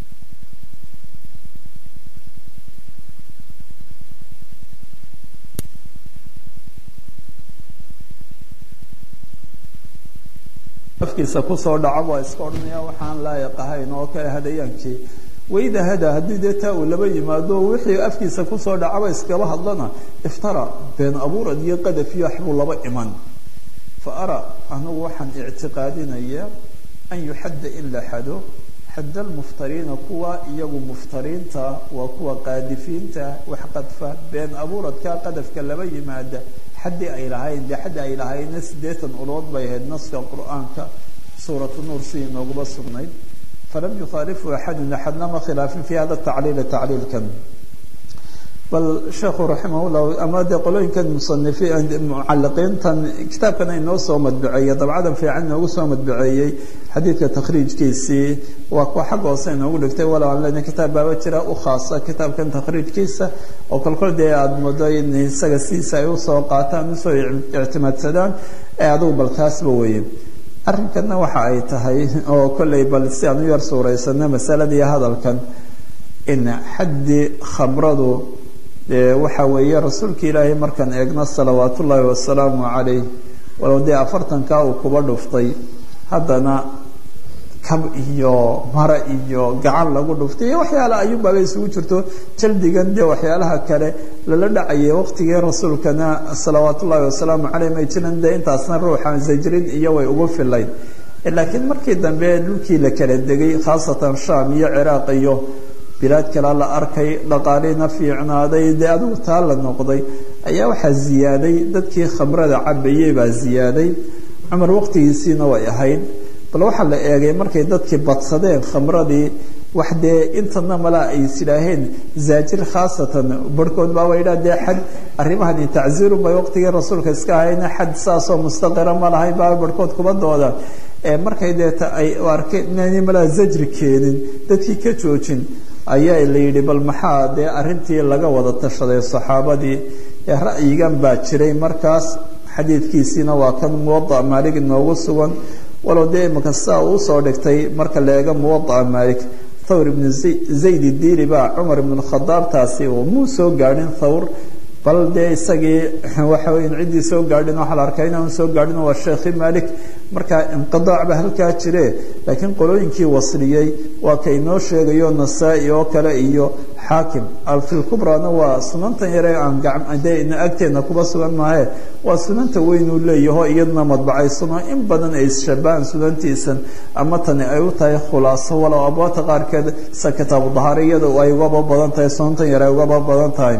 afkiisa kusoo dhaco waa iska odhanaya waxaan laayiq ahayn oo kale hadayaankii waida hada haddii dee taa uu laba yimaado wixii afkiisa kusoo dhacaba iskaba hadlana iftara been abuurad iyo qadaf iyo waxbuu laba iman fa ara anigu waxaan ictiqaadinaya an yuxadda in la xado xadda almuftariina kuwa iyagu muftariinta waa kuwa qaadifiinta wax qadfa been abuuradka qadafka laba yimaada xaddii ay lahayn dee xaddi ay lahaydna siddeetan ulood bay ahayd naska qur-aanka suuratu nuur sidii nooguba sugnayd فلم يخالفه أحد أحدنama khiلaaفin في hada التacliil تacliilkan bal sheekhu raximah الlah ama dee qolooyinkan muصanifiin mucaliqiintan kitaabkan inoo soo madbaceeyey dabcadan fiican inoogu soo madbaceeyey xadiidka takhriijkiisii waa kuwa xagga hoose inoogu dhigtay walow aan lena kitaab baaba jira u khaasa kitaabkan takhriijkiisa oo kolkol dee aada moodo in isaga sidiisa ay usoo qaataan usoo ictimaadsadaan ee adugu bal taasba weeye arrinkana waxa ay tahay oo kollay bal si aan u yar suuraysano masaladii hadalkan in xaddi khamradu dee waxa weeye rasuulka ilaahay markaan eegno salawaat ullaahi wasalaamu calayh walow dee afartankaa uu kuba dhuftay haddana kab iyo mara iyo gacan lagu dhuftay iyo waxyaala ayuunbaaba isugu jirto jaldigan dee waxyaalaha kale lala dhacayay waqtigii rasuulkana salawaat ullaahi wasalaamu caleyh may jiran dee intaasna ruuxa zajrin iyo way ugu filayn laakiin markii dambe dhulkii la kala degay khaasatan sham iyo ciraaq iyo bilaad kale la arkay dhaqaaliina fiicnaaday dee adigu taa la noqday ayaa waxaa ziyaaday dadkii khamrada cabayey baa ziyaaday cumar waqtigiisiina way ahayd bal waxaa la eegay markay dadkii badsadeen khamradii wax dee intana malaa ay isidhaaheen zaajir khaasatan barhkood baa waydhaa dee xad arrimahani tacziirun bay waqtigii rasuulka iska ahayna xad saasoo mustaqira ma lahayn baa barhkood kuba doodaan markay deeta ay arkeen inaanay malaa zajri keenin dadkii ka joojin ayaa la yidhi bal maxaa dee arrintii laga wada tashaday saxaabadii ra'yigan baa jiray markaas xadiidkiisiina waa kan muwada maalig inoogu sugan walow dee imika sidaa uu soo dhigtay marka la eego muwadaa maalik thawr ibnu zayd diili baa cumar ibnu khadaab taasi oo muu soo gaadhin thawr bal dee isagii waxa weya ciddii soo gaadhin waxaa la arkaa inaan soo gaadhin waa sheekhi malik marka inqidaac ba halkaa jire laakiin qolooyinkii wasliyey waa ka inoo sheegayo nasaa-i oo kale iyo xaakim alfilkubrana waa sunantan yare aan gade agteena kuba sugan maahe waa sunanta weynuu leeyaho iyadna madbacaysuno in badan ay isshabahaan sunantiisan ama tani ay u tahay khulaaso walow abwaabta qaarkeed sa kitaabu dahaariyada ay ugaba badan tahay sunantan yare ay ugaba badan tahay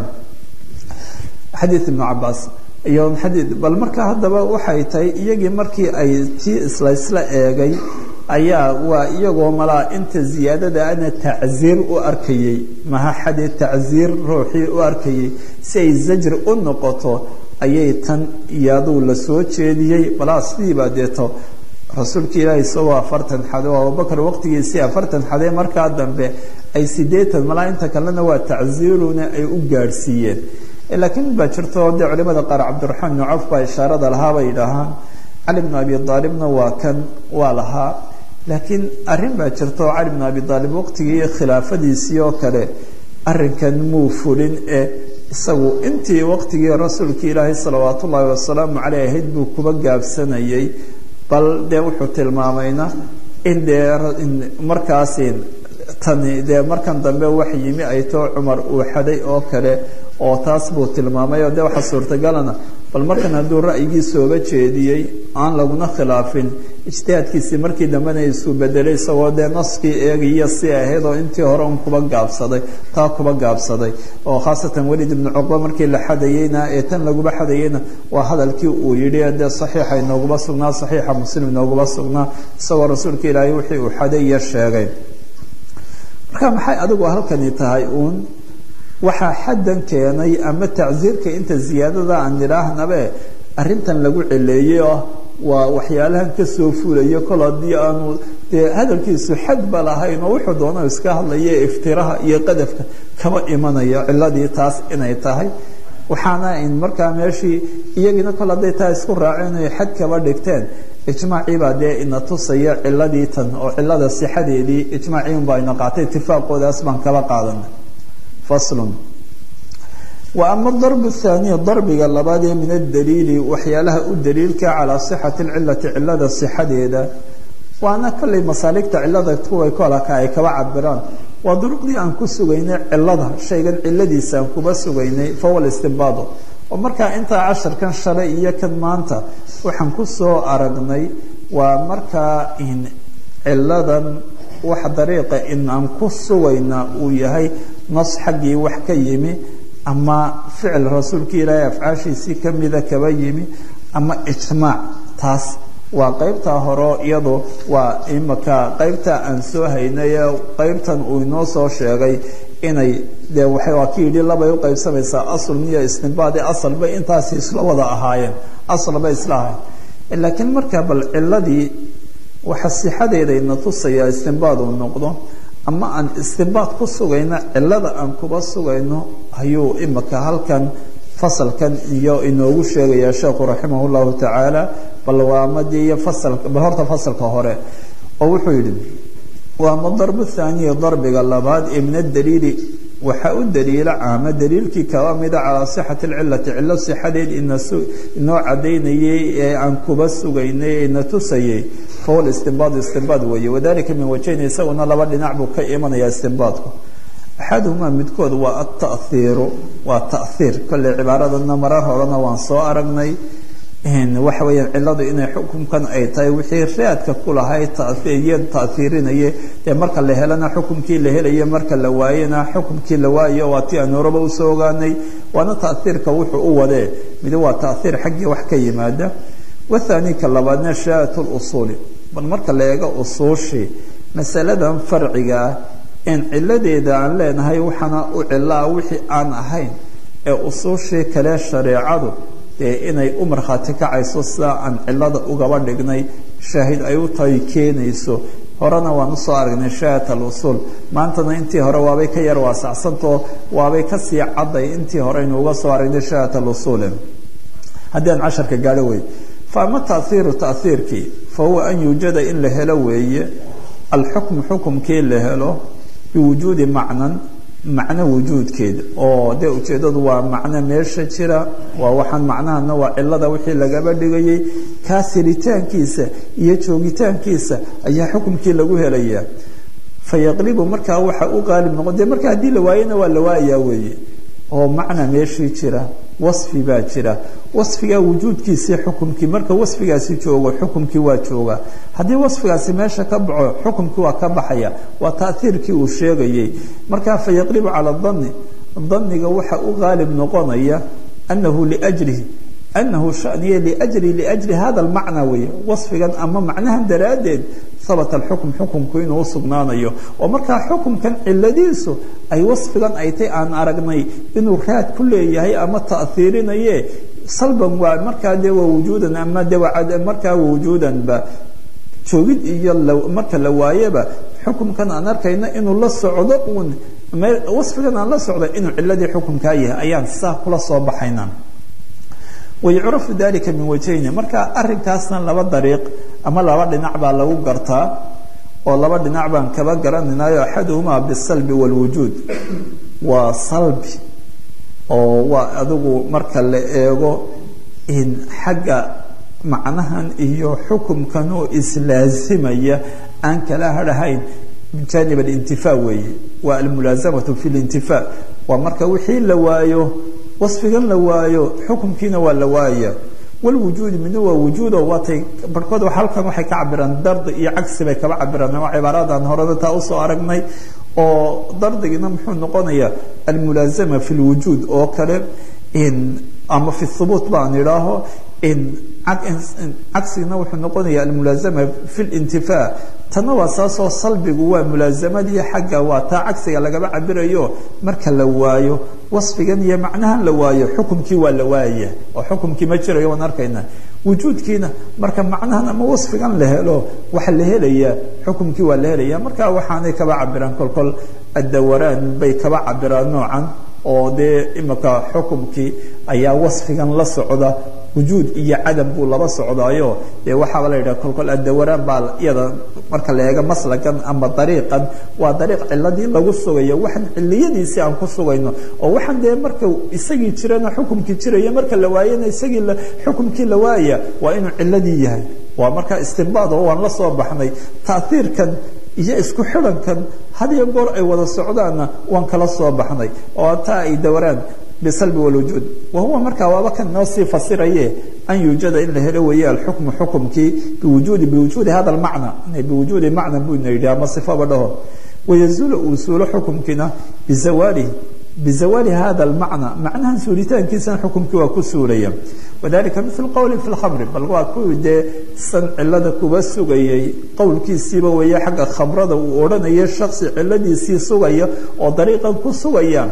xadiid ibnu cabaas iyo xadii bal marka haddaba waxay tahay iyagii markii ay tii isla isla eegay ayaa waa iyagoo malaa inta ziyaadada ana tacziir u arkayey maha xade tacziir ruuxii u arkayey si ay zajri u noqoto ayay tan iyaduu la soo jeediyey balaa sidiibaa deeto rasuulka ilaahi isagoo afartan xade oo abubakar waqtigiisii afartan xade markaa dambe ay sideetan malaa inta kalena waa tacziiruna ay u gaadhsiiyeen laakiin baa jirto dee culimada qaar cabdiraxmaan ibnu cawf baa ishaarada lahaa bay idhaahaan cali bnu abi aalibna waa kan waa lahaa laakiin arrin baa jirto cali bnu abi aalib waqtigii khilaafadiisii oo kale arrinkan muu fulin ee isagu intii waqtigii rasuulka ilaahay salawaat ullaahi wasalaamu caleyh ahayd buu kuba gaabsanayay bal dee wuxuu tilmaamayna in dee markaasi tani dee markan dambe wax yimi ay too cumar uu xaday oo kale oo taas buu tilmaamay oo dee waxaa suurtagalana bal markan hadduu ra'yigiisooga jeediyey aan laguna khilaafin ijtihaadkiisii markii dambena isu bedelay isagoo dee naskii eegaya si ahayd oo intii hore un kuba gaabsaday taa kuba gaabsaday oo khaasatan welid ibnu cuqba markii la xadayeyna ee tan laguba xadayeyna waa hadalkii uu yidhi dee saxiixa inooguma sugnaa saxiixa muslim inooguma sugnaa isagoo rasuulka ilaahay wixii uu xaday iyo sheegay marka maxay adigu halkani tahay uun waxaa xaddan keenay ama tacsiirka inta ziyaadada aan nidhaahnabe arrintan lagu celeeyey oo waa waxyaalahan kasoo fulayo kol haddii aanu dee hadalkiisu xad ba lahayn oo wuxuu doono iska hadlaya iftiraha iyo qadafka kaba imanayo ciladii taas inay tahay waxaana in markaa meeshii iyagina kol hadday taa isku raaceen ay xad kaba dhigteen ijmaacii baa dee ina tusaya ciladii tan oo cilada sixadeedii ijmaacii unbaa ina qaatay itifaaqoodaas baan kala qaadanay faslun wa ama darb thaaniya darbiga labaad ee min adaliili waxyaalaha u daliilka calaa sixati lcilati cilada sixadeeda waana kollay masaaligta cilada kuway kolaka ay kaba cabiraan waa duruqdii aan ku sugaynay cilada shaygan ciladiisa aan kuba sugaynay fahuwa istinbaado oo markaa intaa casharkan shalay iyo kan maanta waxaan ku soo aragnay waa markaa in ciladan wax dariiqa in aan ku sugayna uu yahay nas xaggii wax ka yimi ama ficil rasuulka ilaahay afcaashiisii kamida kaba yimi ama ijmaac taas waa qaybtaa hore iyadu waa imaka qaybta aan soo haynay qaybtan uu inoo soo sheegay inay de waa ki yidhi labay uqaybsamaysaa asl niyo istinbaadi asalba intaasi isla wada ahaayeen asalba isla ahayen laakiin marka bal ciladii waxa sixadeedayna tusaya istinbaad uu noqdo ama aan istinbaad ku sugayno cilada aan kuba sugayno ayuu imaka halkan fasalkan iyo inoogu sheegaya sheekhu raximah llahu tacaala bal waa amadii iyo fasalka bal horta fasalka hore oo wuxuu yidhi waa ama darbu thaaniya darbiga labaad ee min adaliili waxaa u daliila caama daliilkii kaba mida calaa sixati lcilati cilo sixadeed inoo cadaynayay ee aan kuba sugaynay ee na tusayay fahuwa istinbaad istinbaad weeye wadalika min wajhayn isaguna laba dhinac buu ka imanaya istinbaadku axaduhumaa midkood waa ataiiru waa taiir kolley cibaaradana marar horena waan soo aragnay waxa weeyaan ciladu inay xukunkan ay tahay wixii raadka ku lahay taiya taiirinaye dee marka la helana xukumkii la helaye marka la waayena xukumkii la waayo waa ti aan horaba usoo ogaanay waana taiirka wuxuu u wadee mid waa taiir xaggii wax ka yimaada wathani ka labaadna shaat lusuuli bal marka la eego usuushii masaladan farciga ah in ciladeeda aan leenahay waxaana u cilaa wixii aan ahayn ee usuushii kale shareecadu dee inay u markhaati kacayso sidaa aan cilada ugaba dhignay shaahid ay u tahay keenayso horena waan usoo aragnay shahat alusuul maantana intii hore waabay ka yar waasacsantao waabay kasii cadday intii hore aynu uga soo aragnay shahat alusuul haddii aan casharka gaadho wey fa ama taiiru taiirkii fa huwa an yuujada in la helo weeye alxukmu xukumkii la helo biwujuudi macnan macno wujuudkeeda oo dee ujeeddadu waa macno meesha jira waa waxaan macnahana waa cilada wixii lagaba dhigayay kaa siritaankiisa iyo joogitaankiisa ayaa xukumkii lagu helayaa fayaqlibu markaa waxa u qaalib noqon dee marka haddii la waayana waa la waayaa weeye oo macna meeshii jira wasfi baa jira wasfigaa wujuudkiisii xukumkii marka wasfigaasi joogo xukumkii waa jooga haddii wasfigaasi meesha ka baxo xukumkii waa ka baxaya waa taahiirkii uu sheegayay markaa fayaqlibu cala dani daniga waxa u qaalib noqonaya anahu liajlihi anahu shaniye liajli liajli hada almacna weeye wasfigan ama macnahan daraaddeed habata alxukm xukumku inuu usugnaanayo oo markaa xukumkan ciladiisu ay wasfigan ay tay aan aragnay inuu raad ku leeyahay ama tahiirinaye salban waa markaa de waa wujuudan ama de markaa wujuudanba joogid iyo marka la waayeba xukumkan aan arkayna inuu la socdo uun wasfigan aan la socdo inuu ciladii xukumkaa yahay ayaan saa kula soo baxayna wayucrafu dalika min wajhayni marka arinkaasna laba dariiq ama laba dhinac baa lagu gartaa oo laba dhinac baan kaba garanaynayo axaduhumaa bisalbi wاlwujuud waa salbi oo waa adigu marka la eego in xagga macnahan iyo xukumkan oo islaasimaya aan kala harhayn min janib alintifaa weeye waa almulaasamatu fi lintifaa waa marka wixii la waayo wasfigan la waayo xukumkiina waa la waaya walwujuudi midna waa wujuudo waatay barhkood halkan waxay ka cabiraan dardi iyo cagsi bay kaba cabiraan waa cibaaradan horeba taa usoo aragnay oo dardigina muxuu noqonayaa almulaazama fi lwujuud oo kale ama fi thubuut baan idhaaho cagsigina wuxuu noqonaya almulaazama fi lintifaa tanna waa saasoo salbigu waa mulaazamadii xagga waa taa cagsiga lagaba cabirayo marka la waayo wasfigan iyo macnahan la waayo xukumkii waa la waaya oo xukumkii ma jirayo waan arkayna wujuudkiina marka macnahan ama wasfigan la helo waxa la helaya xukumkii waa la helaya marka waxaanay kaba cabiraan kolkol adawaraan bay kaba cabiraan noocan oo dee imika xukumkii ayaa wasfigan la socda wujuud iyo cadam buu laba socdaayo dee waxaaba la yidhaha kolkol adawaraan baa iyada marka la eego maslakan ama dariiqan waa dariiq ciladii lagu sugayo waxaan ciliyadiisii aan ku sugayno oo waxaan dee marka isagii jirana xukumkii jiraya marka la waayana isagii xukumkii la waaya waa inuu ciladii yahay waa marka istinbaad oo waan la soo baxnay taaiirkan iyo isku xidhankan had iyo goor ay wada socdaanna waan kala soo baxnay oo taa ay dawaraan bisalbi wlwujuud wahuwa markaa waaba kan noo sii fasiraye an yuujada in la helo weeye alxukmu xukumkii biwujuudi biwujuudi hada lmacna biwujuudi macna buu ina yidhi ama sifaba dhaho wayazuulu uu suulo xukumkiina bizawaalihi bizawaali hada almacna macnahan suulitaankiisana xukumkii waa ku suulaya wadalika mil qowli fi lkhamri bal waa kuwii dee san cilada kuba sugayay qowlkiisiiba weeye xagga khamrada uu odhanaya shaksi ciladiisii sugaya oo dariiqan ku sugaya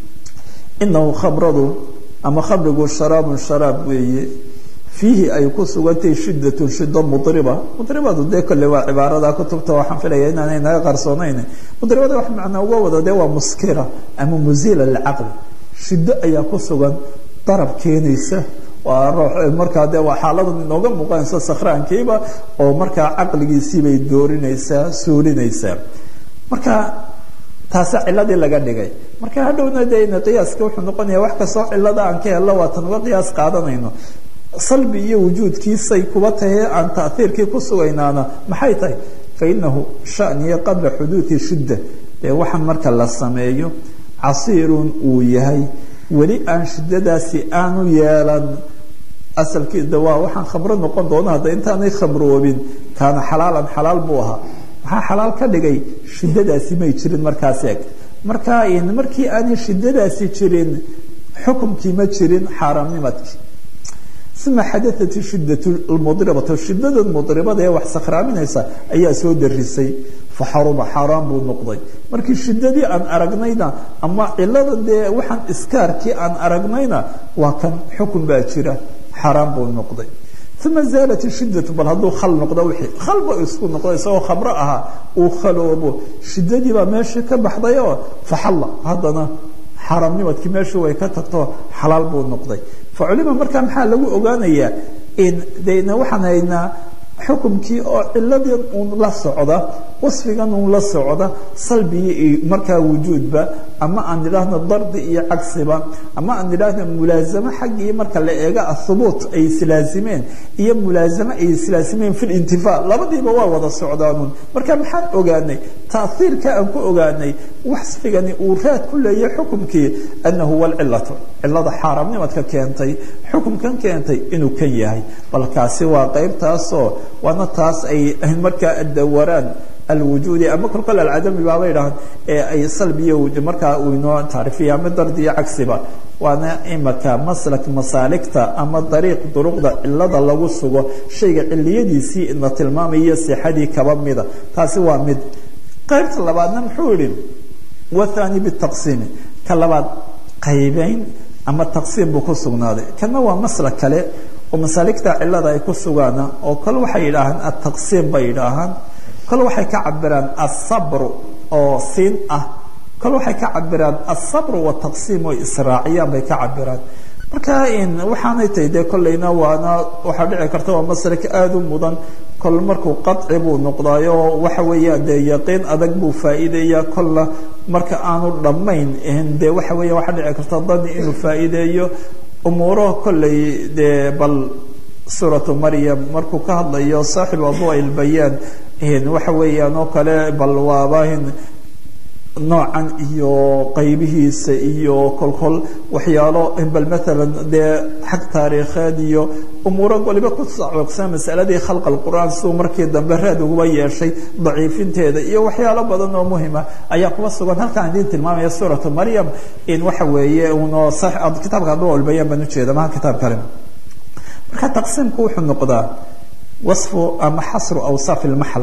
inahu khamradu ama khamrigu sharaabun sharaab weeye fiihi ay ku sugantay shidatun shido mudriba mudribadu dee kolle waa cibaarada kutubta waxaan filaya inaanay naga qarsoonayn mudribada wax macnaa uga wado dee waa muskira ama muziila lilcaqli shido ayaa ku sugan darab keenaysa waa ruux markaa dee waa xaaladan inooga muuqanaysa sakhraankiiba oo markaa caqligiisiibay doorinaysaa suulinaysaa marka taasa ciladii laga dhigay marka hadhowna de qiyaaska wuxuu noqonaya wax kastoo cilada aan ka hello waatan uga qiyaas qaadanayno salbi iyo wujuudkiisay kuba tahay aan taiirkii ku sugaynaana maxay tahay fainahu shaniya qabla xuduudi shidda dee waxaan marka la sameeyo casiirun uu yahay weli aan shidadaasi aanu yeelan asalkiida waa waxaan khamro noqon doona hadda intaanay khamroobin kaana xalaalan xalaal buu ahaa maxaa xalaal ka dhigay shidadaasi may jirin markaas eeg marka markii aanay shidadaasi jirin xukumkii ma jirin xaaraamnimadkii uma xadaat shidat mudribatu shidada mudribada ee wax sakhraaminaysa ayaa soo darisay faxaruma xaaraan buu noqday markii shidadii aan aragnayna ama cilada dee waxaan iskaarkii aan aragnayna waa kan xukun baa jira xaaraan buu noqday uma zaalat shidatu bal hadduu khal noqdo wixii khalba isku noqdo isagoo khamro ahaa uu khaloobo shidadii baa meeshii ka baxday oo faxalla haddana xaaraamnimadkii meeshii way ka tagto xalaal buu noqday fa culima markaa maxaa lagu ogaanayaa in dena waxaan haynaa xukumkii oo ciladii uun la socda wasfigan uun la socda salbigii markaa wujuudba ama aan idhaahno dardi iyo cagsiba ama aan idhaahno mulaazamo xaggii marka la eega ahubuut ay islaasimeen iyo mulaazamo ay islaasimeen fi lintifaa labadiiba waa wada socdaanuun marka maxaan ogaanay taaiirka aan ku ogaanay wasfigani uu raad ku leeyahay xukumkii anahu huwa alcilatu cilada xaaraamnimadka keentay xukumkan keentay inuu kan yahay balkaasi waa qaybtaasoo waana taas ay markaa dawaraan alwujuudi ama kolkol alcadami baaba idhahan ee ay salbiyo markaa uu inoo taarifiya ama dardiyo cagsiba waana imaka maslak masaaligta ama dariiq duruqda cilada lagu sugo shayga ciliyadiisii ina tilmaamaya sixadii kaba mida taasi waa mid qaybta labaadna muxuu yihi wathani bitaqsiimi ka labaad qaybeyn ama taqsiim buu ku sugnaaday kana waa maslak kale oo masaaligta cilada ay ku sugaana oo kol waxay yidhaahaan ataqsiim bay yidhaahaan kol waxay ka cabiraan asabru oo siin ah kol waxay ka cabiraan asabru wataqsiim oo israaciyaan bay ka cabiraan marka waxaanay tahay dee kollayna waana waxaa dhici karta waa masalik aada u mudan kol markuu qaci buu noqdaayo waxa weeyaan dee yaqiin adag buu faa'iideeya kolla marka aanu dhammayn dee waxa weeya waxaa dhici karta dani inuu faa'iideeyo umuuro kollay dee bal suuratu maryam markuu ka hadlayo saaxibu adua ilbayaan waxa weeyaan oo kale bal waaba noocan iyo qaybihiisa iyo kolkol waxyaalo bal maalan dee xag taariikheed iyo umuuro waliba ku sacooqsan masaladii khalqa alqur'aan siduu markii dambe raad uguba yeeshay daciifinteeda iyo waxyaalo badan oo muhima ayaa kuba sugan halkaan idiin tilmaamaya suuratu maryam in waxa weeye uno kitaabka adua ilbayaan baan ujeeda maha kitaab kale marka taqsiimku wuxuu noqdaa wasfu ama xasru awsaaf ilmaxal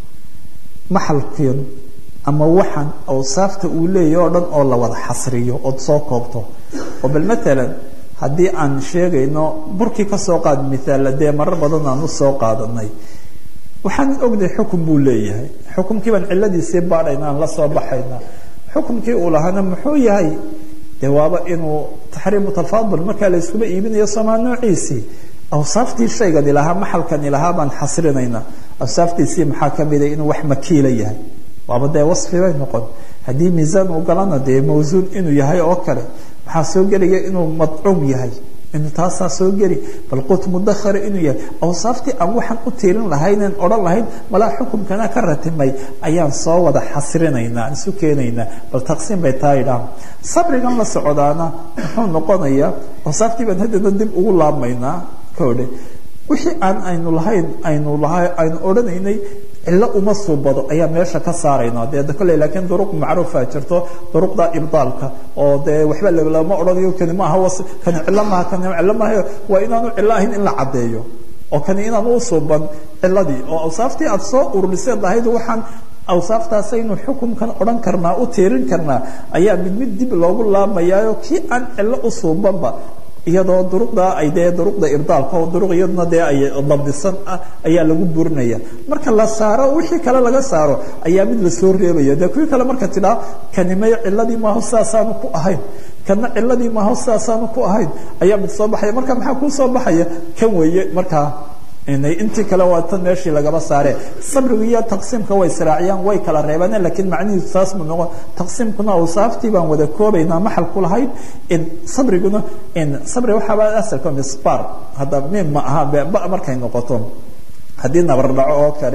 maxalkiin ama waxan awsaafta uu leeyahy oo dhan oo la wada xasriyo ood soo koobto oo bal maalan haddii aan sheegayno burkii ka soo qaad miaala dee marar badan aan usoo qaadanay waxaan ognahay xukun buu leeyahay xukumkii baan ciladiisii baadhayna aan la soo baxayna xukumkii uu lahaana muxuu yahay dee waaba inuu taxriimu tafaadul markaa la iskuba iibinayo somaa noociisii awsaaftii shaygan ilahaa maxalkan ilahaa baan xasrinayna awsaaftiisii maxaa kamida inuu wax makiila yahay waaba dee wasfi bay noqon haddii miisaan uu galana dee mawsuun inuu yahay oo kale maxaa soo gelaya inuu madcuum yahay inuu taasaa soo geli bal qut mudahara inuu yahay awsaaftii aan waxaan u tiirin lahaynen odhan lahayn malaa xukumkana ka ratimay ayaan soo wada xasrinaynaa isu keenaynaa bal taqsiim bay taa idhaah sabrigan la socdaana muxuu noqonayaa awsaaftii baan haddana dib ugu laabmaynaa kodhe wixii aan aynu lahayn aynu laha aynu odhanaynay cilo uma suubado ayaa meesha ka saarayna dee kolley laakiin duruq macruufa jirto duruqda ibdaalka oo dee waxba lama odhanayo kani maaha was kani cilo maaha kani cilo maaha waa inaanu cilo ahayn in la caddeeyo oo kani inaan u suuban ciladii oo awsaaftii aada soo ururiseed lahayd waxaan awsaaftaasaynu xukumkan odhan karnaa u tiirin karnaa ayaa mid mid dib loogu laamayaayo kii aan cilo u suubanba iyadoo duruqda ay dee duruqda irdaalka oo duruq iyadna dee ay dabdisan ah ayaa lagu burinaya marka la saaro wixii kale laga saaro ayaa mid lasoo reebaya dee kuwii kale marka tidhaa kanimay ciladii maaho sidaasaanu ku ahayn kana ciladii maaho sidaasaanu ku ahayn ayaa mid soo baxaya marka maxaa kuu soo baxaya kan weeye markaa intii kale waa tan meeshii lagaba saare sabriga iyo taqsiimka way israaciyaan way kala reebaan lakiin macnihiisu saas mu noqon taqsiimkuna awsaaftii baan wada koobaynaa maxal ku lahayd sabriguna sabri waxaaba asalka misbar hadda mim ma aha ba markay noqoto haddii nabar dhaco oo kale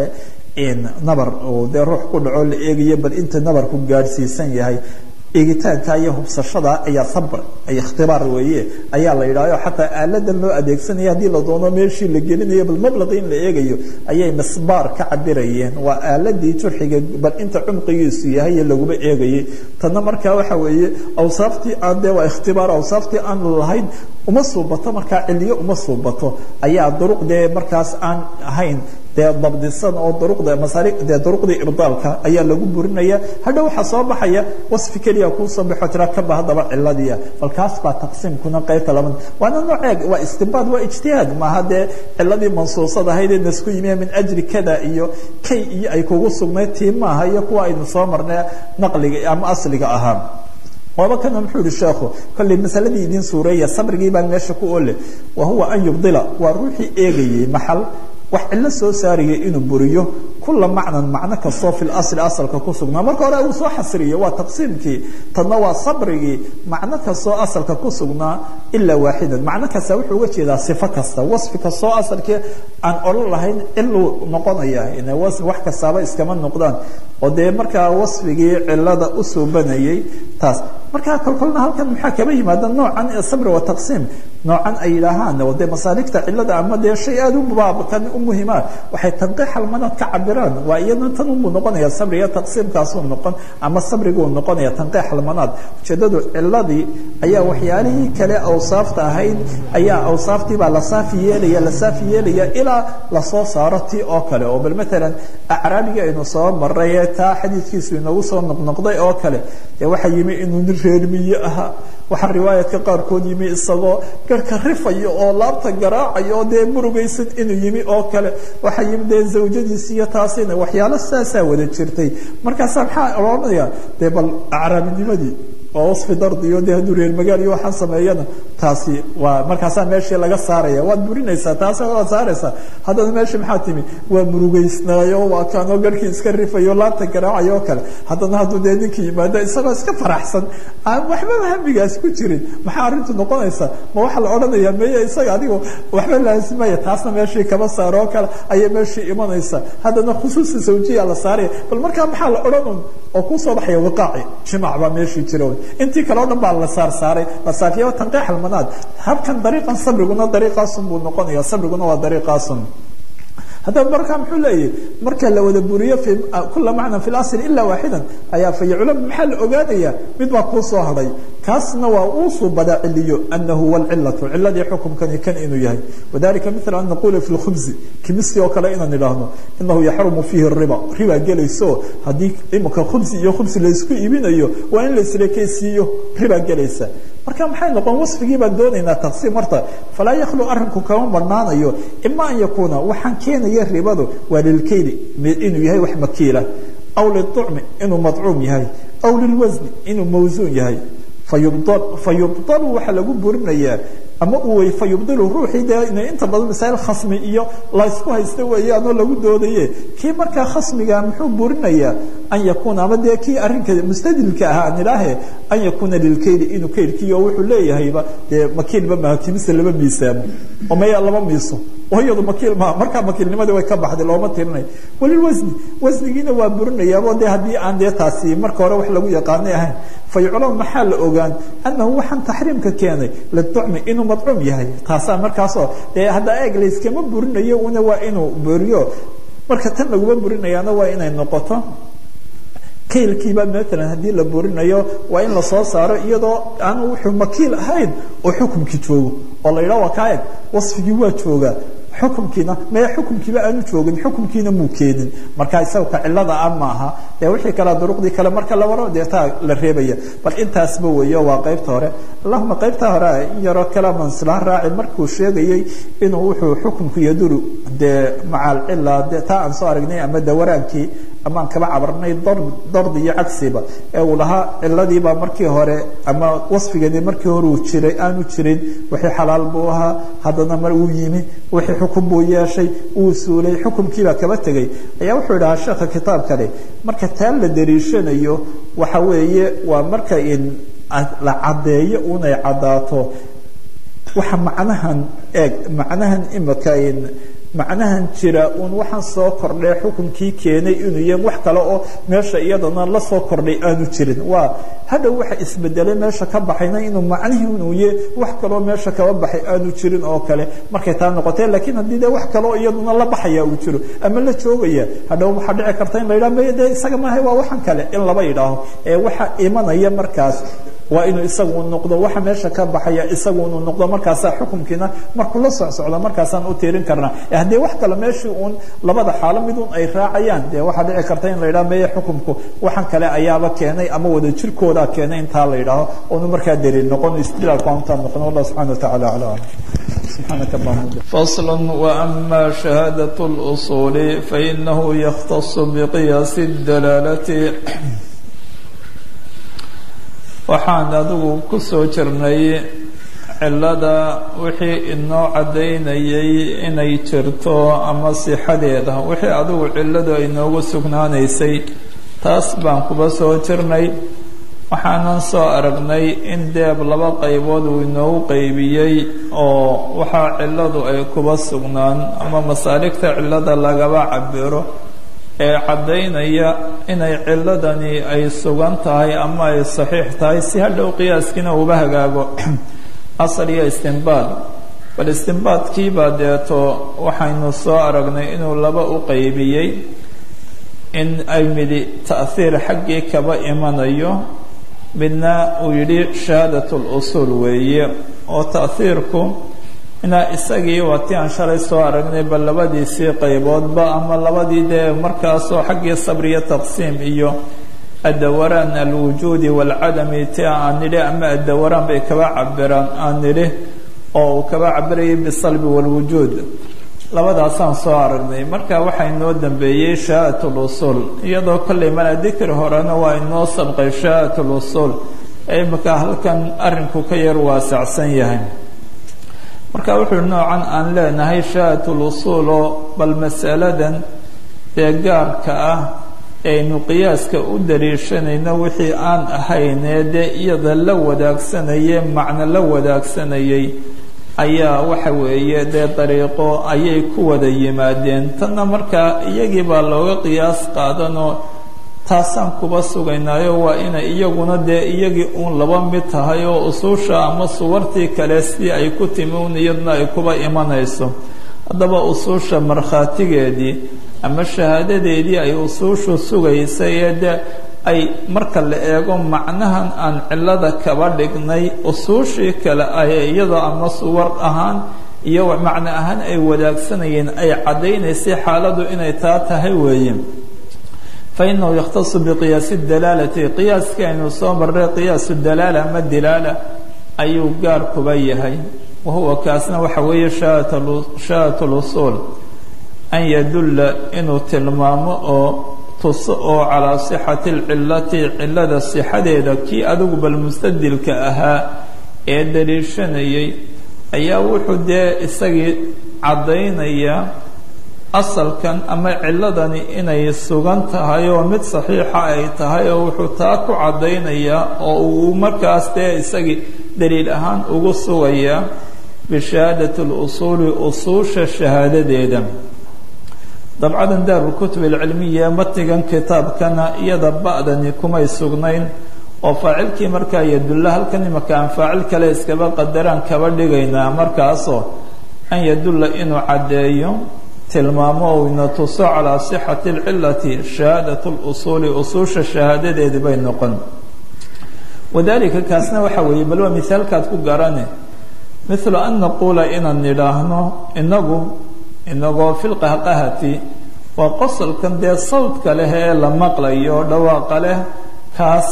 nabar dee ruux ku dhaco la eegayo bal inta nabarku gaadhsiisan yahay eegitaanka iyo hubsashada ayaa sabr ay ikhtibaar weeye ayaa la yidhahyo xataa aaladan loo adeegsanaya haddii la doono meeshii la gelinayo bal mablaqi in la eegayo ayay misbaar ka cabirayeen waa aaladii jurxiga bal inta cumqigiisu yahay laguma eegayay tanna markaa waxa weeye awsaaftii aan dee waa ikhtibaar awsaaftii aan lahayn uma suubato markaa ciliyo uma suubato ayaa duruq dee markaas aan ahayn dee dabdisan oo duruqda masaari dee duruqdii irdaalka ayaa lagu burinaya hadha waxaa soo baxaya wasfi keliya kuu soo baxo tira kaba haddaba ciladiia bal kaas baa taqsiimkuna qaybta laban waana nooceeg waa istinbaad waa ijtihaad maaha dee ciladii mansuusad ahayd ee nasku yimiya min ajri kada iyo kay iyo ay kugu sugnayd tii maaha iyo kuwa aynu soo marnay naqliga ama asliga ahaa waaba kana muxuu yihi sheekhu kolley masaladii idin suureeya sabrigii baan meesha ku ole wa huwa an yubdila waa ruuxii eegayey maxal wax cillo soo saaraya inuu buriyo kula macnan macno kastoo fi lasli asalka ku sugnaa marka hore uu soo xasriyo waa taqsiimkii tadna waa sabrigii macno kastoo asalka ku sugnaa ilaa waaxidan macno kasta wuxuu uga jeedaa sifo kasta wasfi kastoo asalkii aan odhan lahayn ciluu noqonaya ina wasfi wax kastaaba iskama noqdaan oo dee markaa wasfigii cilada u suubanayay taas markaa kolkolna halkan maxaa kaba yimaada noocan sabri wa taqsiim noocan ay yidhaahaan oo dee masaaligta cilada ama dee shay aada u baabkan u muhimaa waxay tanqiix almanaad ka cabiraan waa iyadna tan unbuu noqonaya sabriga taqsiimkaasuu noqon ama sabriguu noqonaya tanqiix almanaad ujeedadu ciladii ayaa waxyaalihii kale awsaafta ahayd ayaa awsaaftii baa la saafi yeelaya la saafi yeelaya ilaa lasoo saaro ti oo kale oo bal matalan acraabiga aynu soo maray taa xadiidkiisu inoogu soo noqnoqday oo kale dee waxaa yimi inuu nin reermiye ahaa waxaa riwaayadka qaarkood yimi isagoo garhka rifayo oo laabta garaacayo oo dee murugaysan inuu yimi oo kale waxaa yimi dee zawjadiisi iyo taasina waxyaalo saasaa wada jirtay markaasaa maxaa odhanaya dee bal acraabinimadii waa wasfi dardiyo dee hadduu reer magaal iyo waxaan sameeyana taasi waa markaasaa meeshii laga saaraya waad burinaysaa taas waad saaraysaa haddana meeshii maxaa timi waa murugaysnaayo waa kaanoo garhkii iska rifayo laabta garaacayo oo kale haddana hadduu dee ninkii yimaado isagoo iska faraxsan aan waxbaba hamigaas ku jirin maxaa arrintu noqonaysa ma waxaa la odhanaya meye isaga adigo waxba laasimaya taasna meeshii kaba saaro oo kale ayay meeshii imanaysa haddana khusuusi zawjiya la saaraya bal markaa maxaa la odhanun oo kusoo baxaya wiqaaci jimac baa meeshii jira intii kale o dhan baa la saar saaray la saafiya tanqiix almanaad habkan dariiqan sabriguna dariiqaasun buu noqonaya sabriguna waa dariiqaasun haddaba markaa muxuu leeyahy marka la wada buriyo fi kula macnan fi lasl ila waaxidan ayaa fayaclam maxaa la ogaanaya mid baa kuu soo hadhay kaasna waa uu suubadaa ciliyo anahu huwa alcilatu ciladii xukumkani kan inuu yahay wadalika mila an naqula fi lkhubzi kimisi oo kale inaan idhaahno inahu yaxrumu fiihi riba riba gelayso haddii imika khubsi iyo khubsi laysku iibinayo waa in laisrekeysiiyo riba gelaysa marka maxay noqon wasfigii baan doonaynaa taqsiim horta falaa yakhlu arrinku kama badhnaanayo ima an yakuuna waxaan keenaya ribadu waa lilkayli inuu yahay wax makiila aw liucmi inuu madcuum yahay aw lilwasni inuu mawsuun yahay fayubdalu waxaa lagu burinayaa ama uu wey fayubdilu ruuxii dee inta badan masaa'il khasmi iyo laysku haysta weeyaanoo lagu doodaye kii markaa khasmiga muxuu burinayaa an yakuuna ama dee kii arrinka mustadilka ahaa aan idhaahe an yakuuna lilkayli inuu kaylkiiyo wuxuu leeyahayba dee makiilba maha kimisa lama miisaamo oo maya lama miiso oo iyadu makiil maha markaa makiilnimadii way ka baxday looma tirinayo walilwasni wasnigiina waa burinayaabo dee haddii aan dee taasi marka hore wax lagu yaqaanay ahayn fayuclam maxaa la ogaan anahu waxaan taxriimka keenay liucmi inuu madcuum yahay taasaa markaasoo dee hadda eeg layskama burinayo una waa inuu buriyo marka tan laguma burinayaana waa inay noqoto kaylkiiba maalan haddii la burinayo waa in lasoo saaro iyadoo aanu wuxuu makiil ahayn oo xukumkii joogo oo la yidhaha waa kaa eg wasfigii waa joogaa xukumkiina maya xukumkiiba aanu joogin xukumkiina muu keenin marka isaga ka cilada a maaha dee wixii kale duruqdii kale marka la waro dee taa la reebaya bal intaasba weeyo waa qaybta hore allahuma qaybta hore in yaroo kalaman isla raaci markuu sheegayey inuu wuxuu xukumku yaduru dee maca alcila de taa aan soo aragnay ama dawaraankii amaan kaba cabarnay dardi iyo cagsiba ee uu lahaa ciladiibaa markii hore ama wasfigani markii hore uu jiray aanu jirin wixii xalaal buu ahaa haddana mar uu yimi wixii xukun buu yeeshay uu suulay xukumkiibaa kaba tegay ayaa wuxuu idhahaa sheekha kitaabkani marka taa la dariishanayo waxa weeye waa marka in la caddeeyo unay caddaato waxa macnahan eeg macnahan imika in macnahan jira uun waxaan soo kordhay xukunkii keenay inuu yahay wax kale oo meesha iyadana la soo kordhay aanu jirin waa hadhow waxa isbedelay meesha ka baxayna inuu macnihii inuu yahay wax kaloo meesha kaba baxay aanu jirin oo kale markay taa noqotee laakiin haddii dee wax kaloo iyaduna la baxaya uu jiro ama la joogaya hadhow waxaa dhici karta in la yidhaha maya dee isaga maahay waa waxan kale in laba yidhaaho ee waxa imanaya markaas waa inuu isagu noqdo waxa meesha ka baxaya isagu inuu noqdo markaasaa xukumkiina markuu la socsocdo markaasaan u tiirin karnaa haddii wax kale meeshii uun labada xaalo mid un ay raacayaan dee waxaa dhici karta in la yidhaha meye xukumku waxan kale ayaaba keenay ama wada jirkoodaa keenay intaa la yidhaaho oonu markaa daliil noqon istidlaalku aantaan noqon wallah subxana watacaala acla سبحانك اللهم فصل وأما شهادة الأصول فإنه يختص بقياس الدلالة waxaan adigu ku soo jirnay cillada wixii inoo caddaynayay inay jirto ama sixadeeda wixii adigu cilladu ay noogu sugnaanaysay taas baan kuba soo jirnay waxaanan soo aragnay in deeb laba qaybood uu inoogu qaybiyey oo waxaa cilladu ay kuba sugnaan ama masaaligta cillada lagaba cabiro ee caddaynaya inay cilladani ay sugan tahay ama ay saxiix tahay si hadhow qiyaaskiina uba hagaago asal iyo istinbaad bal istinbaadkiibaa deeto waxaynu soo aragnay inuu laba u qaybiyey in ay midi ta'hiir xaggii kaba imanayo midna uu yidhi shahaadat lusuul weeye oo ta'hiirku inaa isagii waa ti aan shalay soo aragnay bal labadiisii qayboodba ama labadii dee markaasoo xaggii sabriya taqsiim iyo addawaraan alwujuudi waalcadami ti aan nidhi ama addawaraan bay kaba cabiraan aan nidhi oo uu kaba cabirayay bisalbi waalwujuud labadaasaan soo aragnay marka waxaa inoo dambeeyey shahaadat lusuul iyadoo kollay mala dikri horena waa inoo sabqay shahaadat lusuul ee imika halkan arrinku ka yar waasacsan yahay marka wuxuu noocan aan leenahay shahaadat lusuul oo bal masaladan ee gaarka ah aynu qiyaaska u dariishanayno wixii aan ahaynee dee iyada la wadaagsanayee macno la wadaagsanayay ayaa waxa weeye dee dariiqo ayay ku wada yimaadeen tanna markaa iyagii baa looga qiyaas qaadanoo taasaan kuba sugaynaayo waa inay iyaguna dee iyagii uun laba mid tahay oo usuusha ama suwartii kale si ay ku timi un iyaduna ay kuba imanayso haddaba usuusha markhaatigeedii ama shahaadadeedii ay usuushu sugaysay ee de ay marka la eego macnahan aan cillada kaba dhignay usuushii kale ay iyadoo ama suwar ahaan iyo macno ahaan ay wadaagsanayeen ay caddaynaysay xaaladu inay taa tahay weeye fa inahu yakhtasu biqiyaasi dalaalati qiyaaskii aynu soo marray qiyaasu dalaala ama dilaala ayuu gaar kuba yahay wahuwa kaasna waxa weeye shahaadat lusuul an yadulla inuu tilmaamo oo tuso oo calaa sixati alcillati cillada sixadeeda kii adigu bal mustadilka ahaa ee daliishanayay ayaa wuxuu dee isagii caddaynaya asalkan ama cilladani inay sugan tahay oo mid saxiixa ay tahay oo wuxuu taa ku caddaynayaa oo uu markaas dee isagii daliil ahaan ugu sugayaa bishahaadati lusuuli usuusha shahaadadeeda dabcadan daarulkutub alcilmiya matnigan kitaabkana iyada ba'dani kumay sugnayn oo faacilkii markaa yadulla halkan imaka aan faacil kale iskaba qadaraan kaba dhigaynaa markaasoo an yadulla inuu caddeeyo tilmaamo ou ina tuso calaa sixati alcilati shahaadat lusuuli usuusha shahaadadeedi bay noqon wadalika kaasna waxa weeye bal waa mihaalkaad ku garane mithlu an naquula inaan nidhaahno inagu inagoo fi lqahqahati waa qosolkan dee sawdka leh ee la maqlayo dhawaaqa leh kaas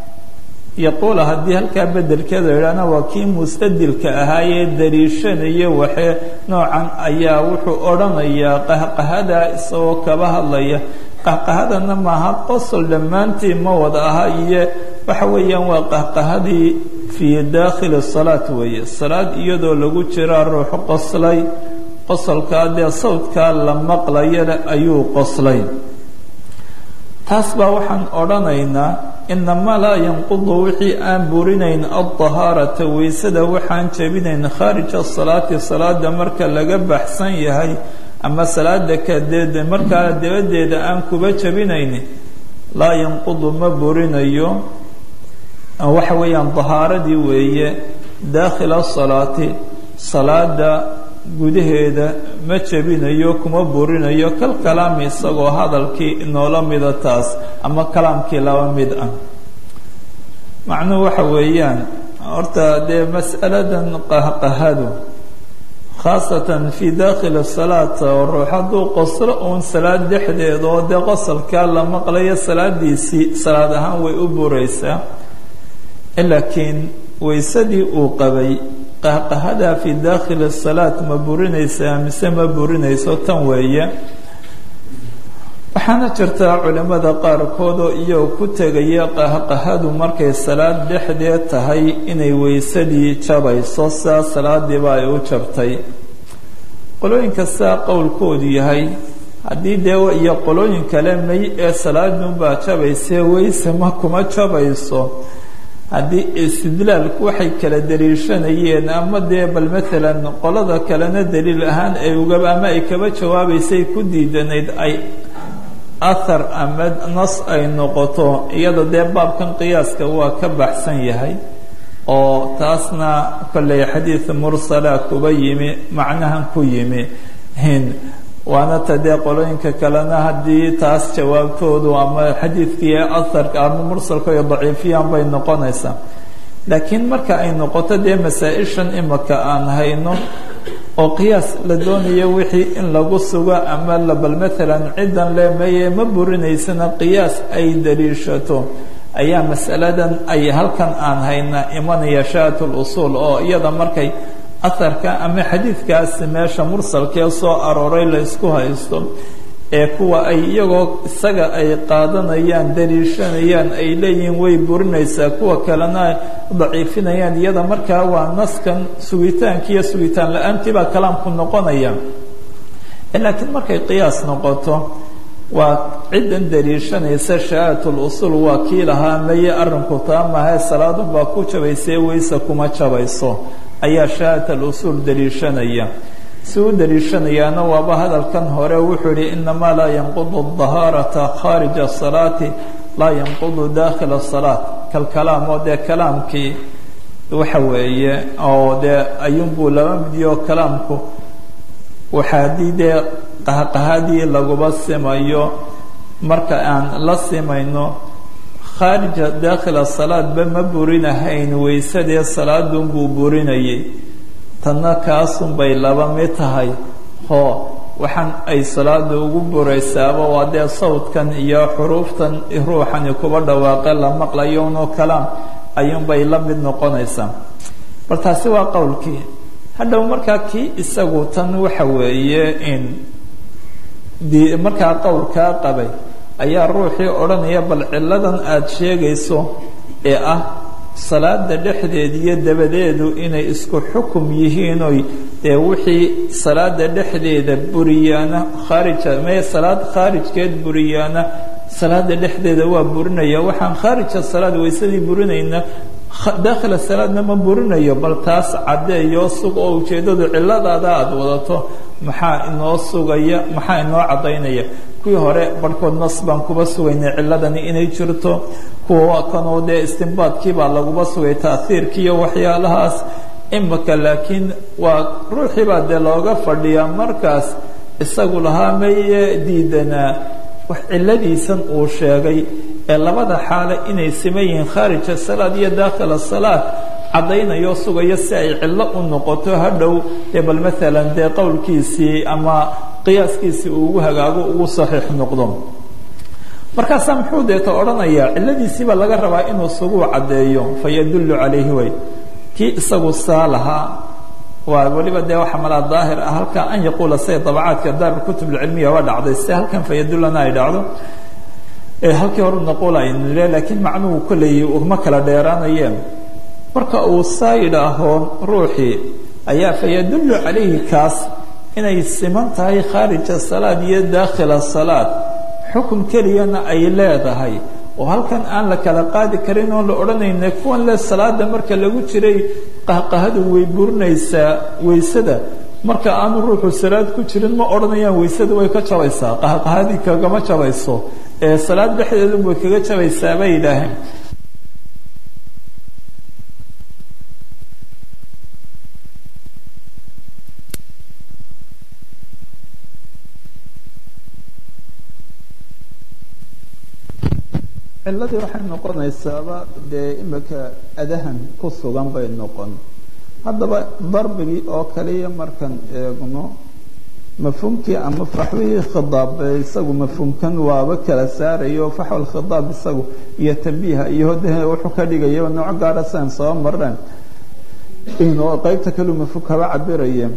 yaquula haddii halkaa bedelkeeda idhaahna waa kii mustadilka ahaayee dariishanaya waxee noocan ayaa wuxuu odhanayaa qahqahada isagoo kaba hadlaya qahqahadana maaha qosol dhammaantii ma wada aha iyo waxa weeyaan waa qahqahadii fii daakhili salaat weeye salaad iyadoo lagu jiraa ruuxu qoslay qosolkaa dee sawdkaa la maqlayana ayuu qoslay taas baa waxaan odhanaynaa inamaa laa yanqudu wixii aan burinayn aldahaarata weysada waxaan jebinayn khaarija salaati salaada marka laga baxsan yahay ama salaada kadeed markaa dabadeeda aan kuba jebinayn laa yanqudu ma burinayo waxa weeyaan dahaaradii weeye daakhila salaati salaada gudaheeda ma jebinayo kuma burinayo kal kalaami isagoo hadalkii inoola mida taas ama kalaamkii laba mid ah macnuhu waxa weeyaan horta dee mas'aladan qahqahadu khaasatan fii daakhili salaat oo ruux hadduu qoslo uun salaad dhexdeeda oo dee qosolkaa la maqlayo salaadiisii salaad ahaan way u buraysaa laakiin waysadii uu qabay qahqahadaa fii daakhili salaat ma burinaysaa mise ma burinayso tan weeye waxaana jirtaa culimmada qaarkood oo iyagoo ku tegaya qahqahadu markay salaad dhexdeed tahay inay weysadii jabayso sidaa salaadiiba ay u jabtay qolooyinka sidaa qowlkoodu yahay haddii dee iyo qolooyin kale may ee salaadunbaa jabaysee weyse ma kuma jabayso haddii istidlaalku waxay kala daliishanayeen ama dee bal maalan qolada kalena daliil ahaan ay uga ama ay kaba jawaabaysay ku diidanayd ay athar ama nas ay noqoto iyada dee baabkan qiyaaska waa ka baxsan yahay oo taasna kolley xadiid mursala kuba yimi macnahan ku yimi waana ta dee qolooyinka kalena haddii taas jawaabtoodu ama xadiidkii aharka ama mursalka iyo daciifiyaan bay noqonaysaa laakiin marka ay noqoto dee masaa-ishan imaka aan hayno oo qiyaas la doonayo wixii in lagu sugo ama labal maalan ciddan leemeye ma burinaysana qiyaas ay daliishato ayaa masaladan ay halkan aan hayna imanaya shaat lusuul oo iyada markay aharka ama xadiidkaasi meesha mursalkee soo arooray la isku haysto ee kuwa ay iyagoo isaga ay qaadanayaan daliishanayaan ay leeyihiin way burinaysaa kuwa kalena daciifinayaan iyada markaa waa naskan sugitaanki iyo sugitaan la-aantii baa kalaamku noqonaya laakiin markay qiyaas noqoto waa ciddan daliishanaysa shahaat lusuul waa kii lahaa maye arrinku taa mahae salaadun baa ku jabaysee weyse kuma jabayso ayaa shahaat alusuul daliishanaya si u daliishanayaana waaba hadalkan hore wuxuu yihi inamaa laa yanqudu dahaarata khaarija asalaati laa yanqudu daakhila asalaat kalkalaam oo dee kalaamkii waxa weeye oo dee ayuunbuu laba midiyo kalaamku waxa haddii dee qahqahadii laguba simayo marka aan la simayno khaarija daakhila salaadba ma burinahayn weysadee salaadunbuu burinayay tanna kaasunbay laba mid tahay hoo waxaan ay salaada ugu buraysaaba waa dee sawdkan iyo xuruuftan ruuxani kuba dhawaaqe la maqlayo unoo kalaam ayuunbay la mid noqonaysaa bal taasi waa qowlkii hadhow markaa kii isagu tan waxa weeye in di markaa qowlkaa qabay ayaa ruuxii odhanaya bal ciladan aada sheegayso ee ah salaada dhexdeed iyo dabadeedu inay isku xukum yihiinoy dee wixii salaada dhexdeeda buriyaana khaarija mee salaad khaarijkeed buriyaana salaada dhexdeeda waa burinaya waxaan khaarija salaad waysadii burinayna daakhila salaadna ma burinayo bal taas caddeeyoo sug oo ujeeddadu ciladaada aada wadato maxaa inoo sugaya maxaa inoo caddaynaya kuwii hore barhkood nas baan kuba sugaynay ciladani inay jirto kuwa kanoo dee istimbaadkiibaa laguba sugay taahiirkiiyo waxyaalahaas imika laakiin waa ruuxiibaa dee looga fadhiyaa markaas isagu lahaa maye diidanaa wax ciladiisan uu sheegay ee labada xaale inay siman yihiin khaarija salaad iyo daakhila salaad caddaynayoo sugayo si ay cillo u noqoto hadhow dee bal maalan dee qowlkiisii ama qiyaaskiisii uu ugu hagaago ugu saxiix noqdo markaasaa muxuu deeto odhanayaa cilladiisiibaa laga rabaa inuu suguu caddeeyo fa yadullu calayhi way kii isagu saa lahaa waa weliba dee waxa malaa daahir ah halkaa an yaquula say dabacaadka daarulkutub alcilmiya waa dhacday si halkan fa yadullana ay dhacdo halkii horu naquul aynu nile laakiin macnuhu kolley uma kala dheeraanayeen marka uu saa yidhaaho ruuxii ayaa fa yadullu calayhi kaas inay siman tahay khaarija salaad iyo daakhila salaad xukun keliyana ay leedahay oo halkan aan la kala qaadi karin oon la odhanayna kuwan le salaada marka lagu jiray qahqahadu way burinaysaa weysada marka aanu ruuxu salaad ku jirin ma odhanayaan weysada way ka jabaysaa qahqahadii kagama jabayso ee salaad dhexdeedu way kaga jabaysaa bay yidhaaheen ciladii waxay noqonaysaaba dee imika adahan ku sugan bay noqon haddaba darbigii oo kaliya markaan eegno mafhuumkii ama faxwihii khidaab isagu mafhuumkan waaba kala saarayo faxwal khidaab isagu iyo tambiiha iyo de wuxuu ka dhigaya nooc gaara sian soo mareen inoo qeybta kaleu mafhuum kaba cabiraye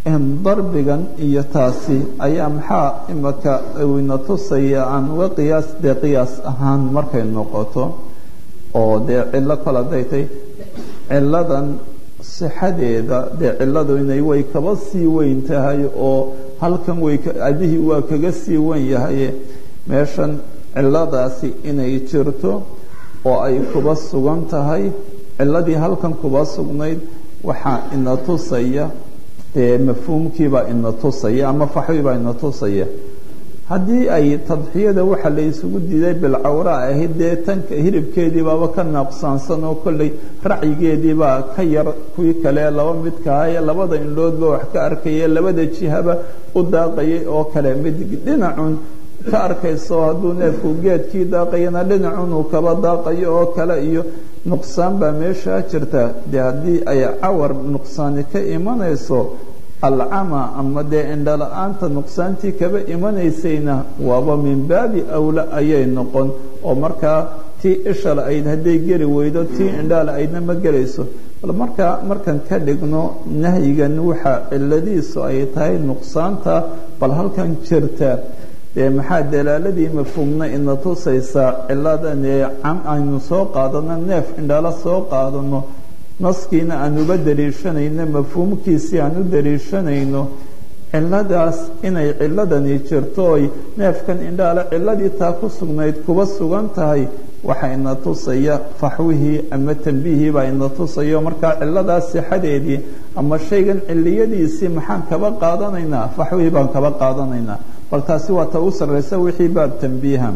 darbigan iyo taasi ayaa maxaa imaka ina tusaya aan uga qiyaas dee qiyaas ahaan markay noqoto oo dee cillo kale hadday tay cilladan sixadeeda dee cilladu inay way kaba sii weyn tahay oo halkan way adihii waa kaga sii weyn yahay meeshan cilladaasi inay jirto oo ay kuba sugan tahay cilladii halkan kuba sugnayd waxaa ina tusaya dee mafhuumkiibaa ina tusaya ama faxwiibaa ina tusaya haddii ay tadxiyada waxa la isugu diiday bilcawra ahayd dee tanka hilibkeedii baaba ka naaqsaansan oo kolley racyigeediibaa ka yar kuwii kale laba midkahaye labada indhoodba wax ka arkaya labada jihaba u daaqayay oo kale mid dhinacun ka arkayso hadduu neefku geedkii daaqayana dhinacun uu kaba daaqayo oo kale iyo nuqsaan baa meeshaa jirta dee haddii ay cawar nuqsaani ka imanayso alcama ama dee indhala-aanta nuqsaantii kaba imanaysayna waaba min baabi awla ayay noqon oo markaa tii ishal ayd hadday geli weydo tii indhaala aydna ma gelayso bal markaa markan ka dhigno nahyigan waxa ciladiisu ay tahay nuqsaanta bal halkan jirta dee maxaa dalaaladii mafhuumna ina tusaysaa ciladan ee cam aynu soo qaadano neef indhala soo qaadano naskiina aan uba daliishanayno mafhuumkiisii aan u daliishanayno ciladaas inay ciladani jirto oy neefkan indhaale ciladii taa ku sugnayd kuba sugan tahay waxa ina tusaya faxwihii ama tambiihii baa ina tusayo markaa ciladaas sixadeedii ama shaygan ciliyadiisii maxaan kaba qaadanaynaa faxwihii baan kaba qaadanaynaa bal taasi waa ta u sarraysa wixii baab tambiiha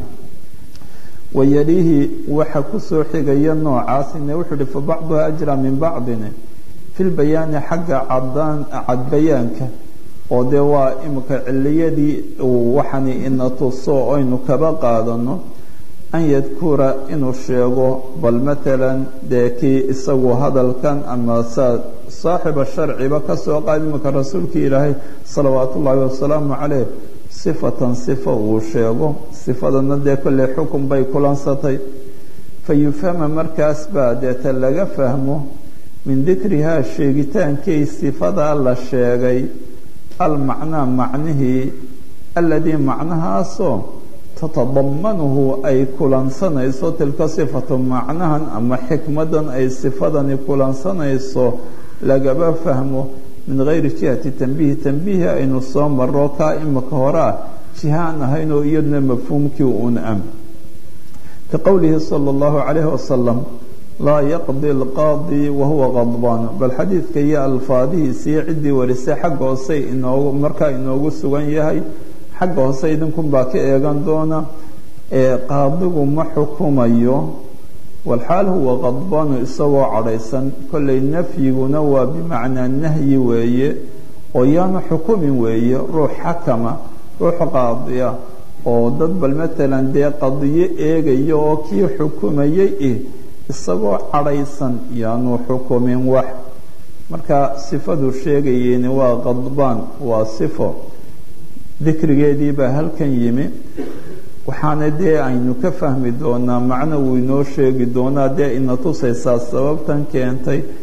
wayalihi waxa kusoo xigaya noocaasine wuxuu uhi fa bacduha ajra min bacdin fi lbayaani xagga cadaan cadbayaanka oo dee waa imika ciliyadii uu waxani ina tuso aynu kaba qaadano an yadkura inuu sheego bal matalan dee kii isagu hadalkan ama saa saaxiba sharciba kasoo qaad imika rasuulkii ilaahay salawaat ullaahi wasalaamu caleyh sifatan sifa uu sheego sifadana dee kolley xukun bay kulansatay fa yufhama markaas baa deeta laga fahmo min dikrihaa sheegitaankii sifadaa la sheegay almacnaa macnihii aladii macnahaasoo tatadamanuhu ay kulansanayso tilka sifatu macnahan ama xikmadan ay sifadani kulansanayso lagaba fahmo min gayri jihati tambiihi tambiihi aynu soo maro kaa imika horaa jihaan ahayn oo iyaduna mafhuumkii uun am ka qowlihi sala allahu calayhi wasalam laa yaqdi alqaadi wahuwa qadbaan bal xadiidka iyo alfaadihiisiiyo ciddii warisay xagga hoose inoogu markaa inoogu sugan yahay xagga hoose idinkunbaa ka eegan doona ee qaadigu ma xukumayo walxaal huwa qadbaanu isagoo cadhaysan kollay nafyiguna waa bimacnaa nahyi weeye oo yaanu xukumin weeye ruux xakama ruux qaadiya oo dad bal matalan dee qadiyo eegaya oo kii xukumayay ih isagoo cadhaysan yaanu xukumin wax marka sifadu sheegayeeni waa qadbaan waa sifo dikrigeedii baa halkan yimi waxaana dee aynu ka fahmi doonaa macno wuu inoo sheegi doonaa dee ina tusaysaa sababtan keentay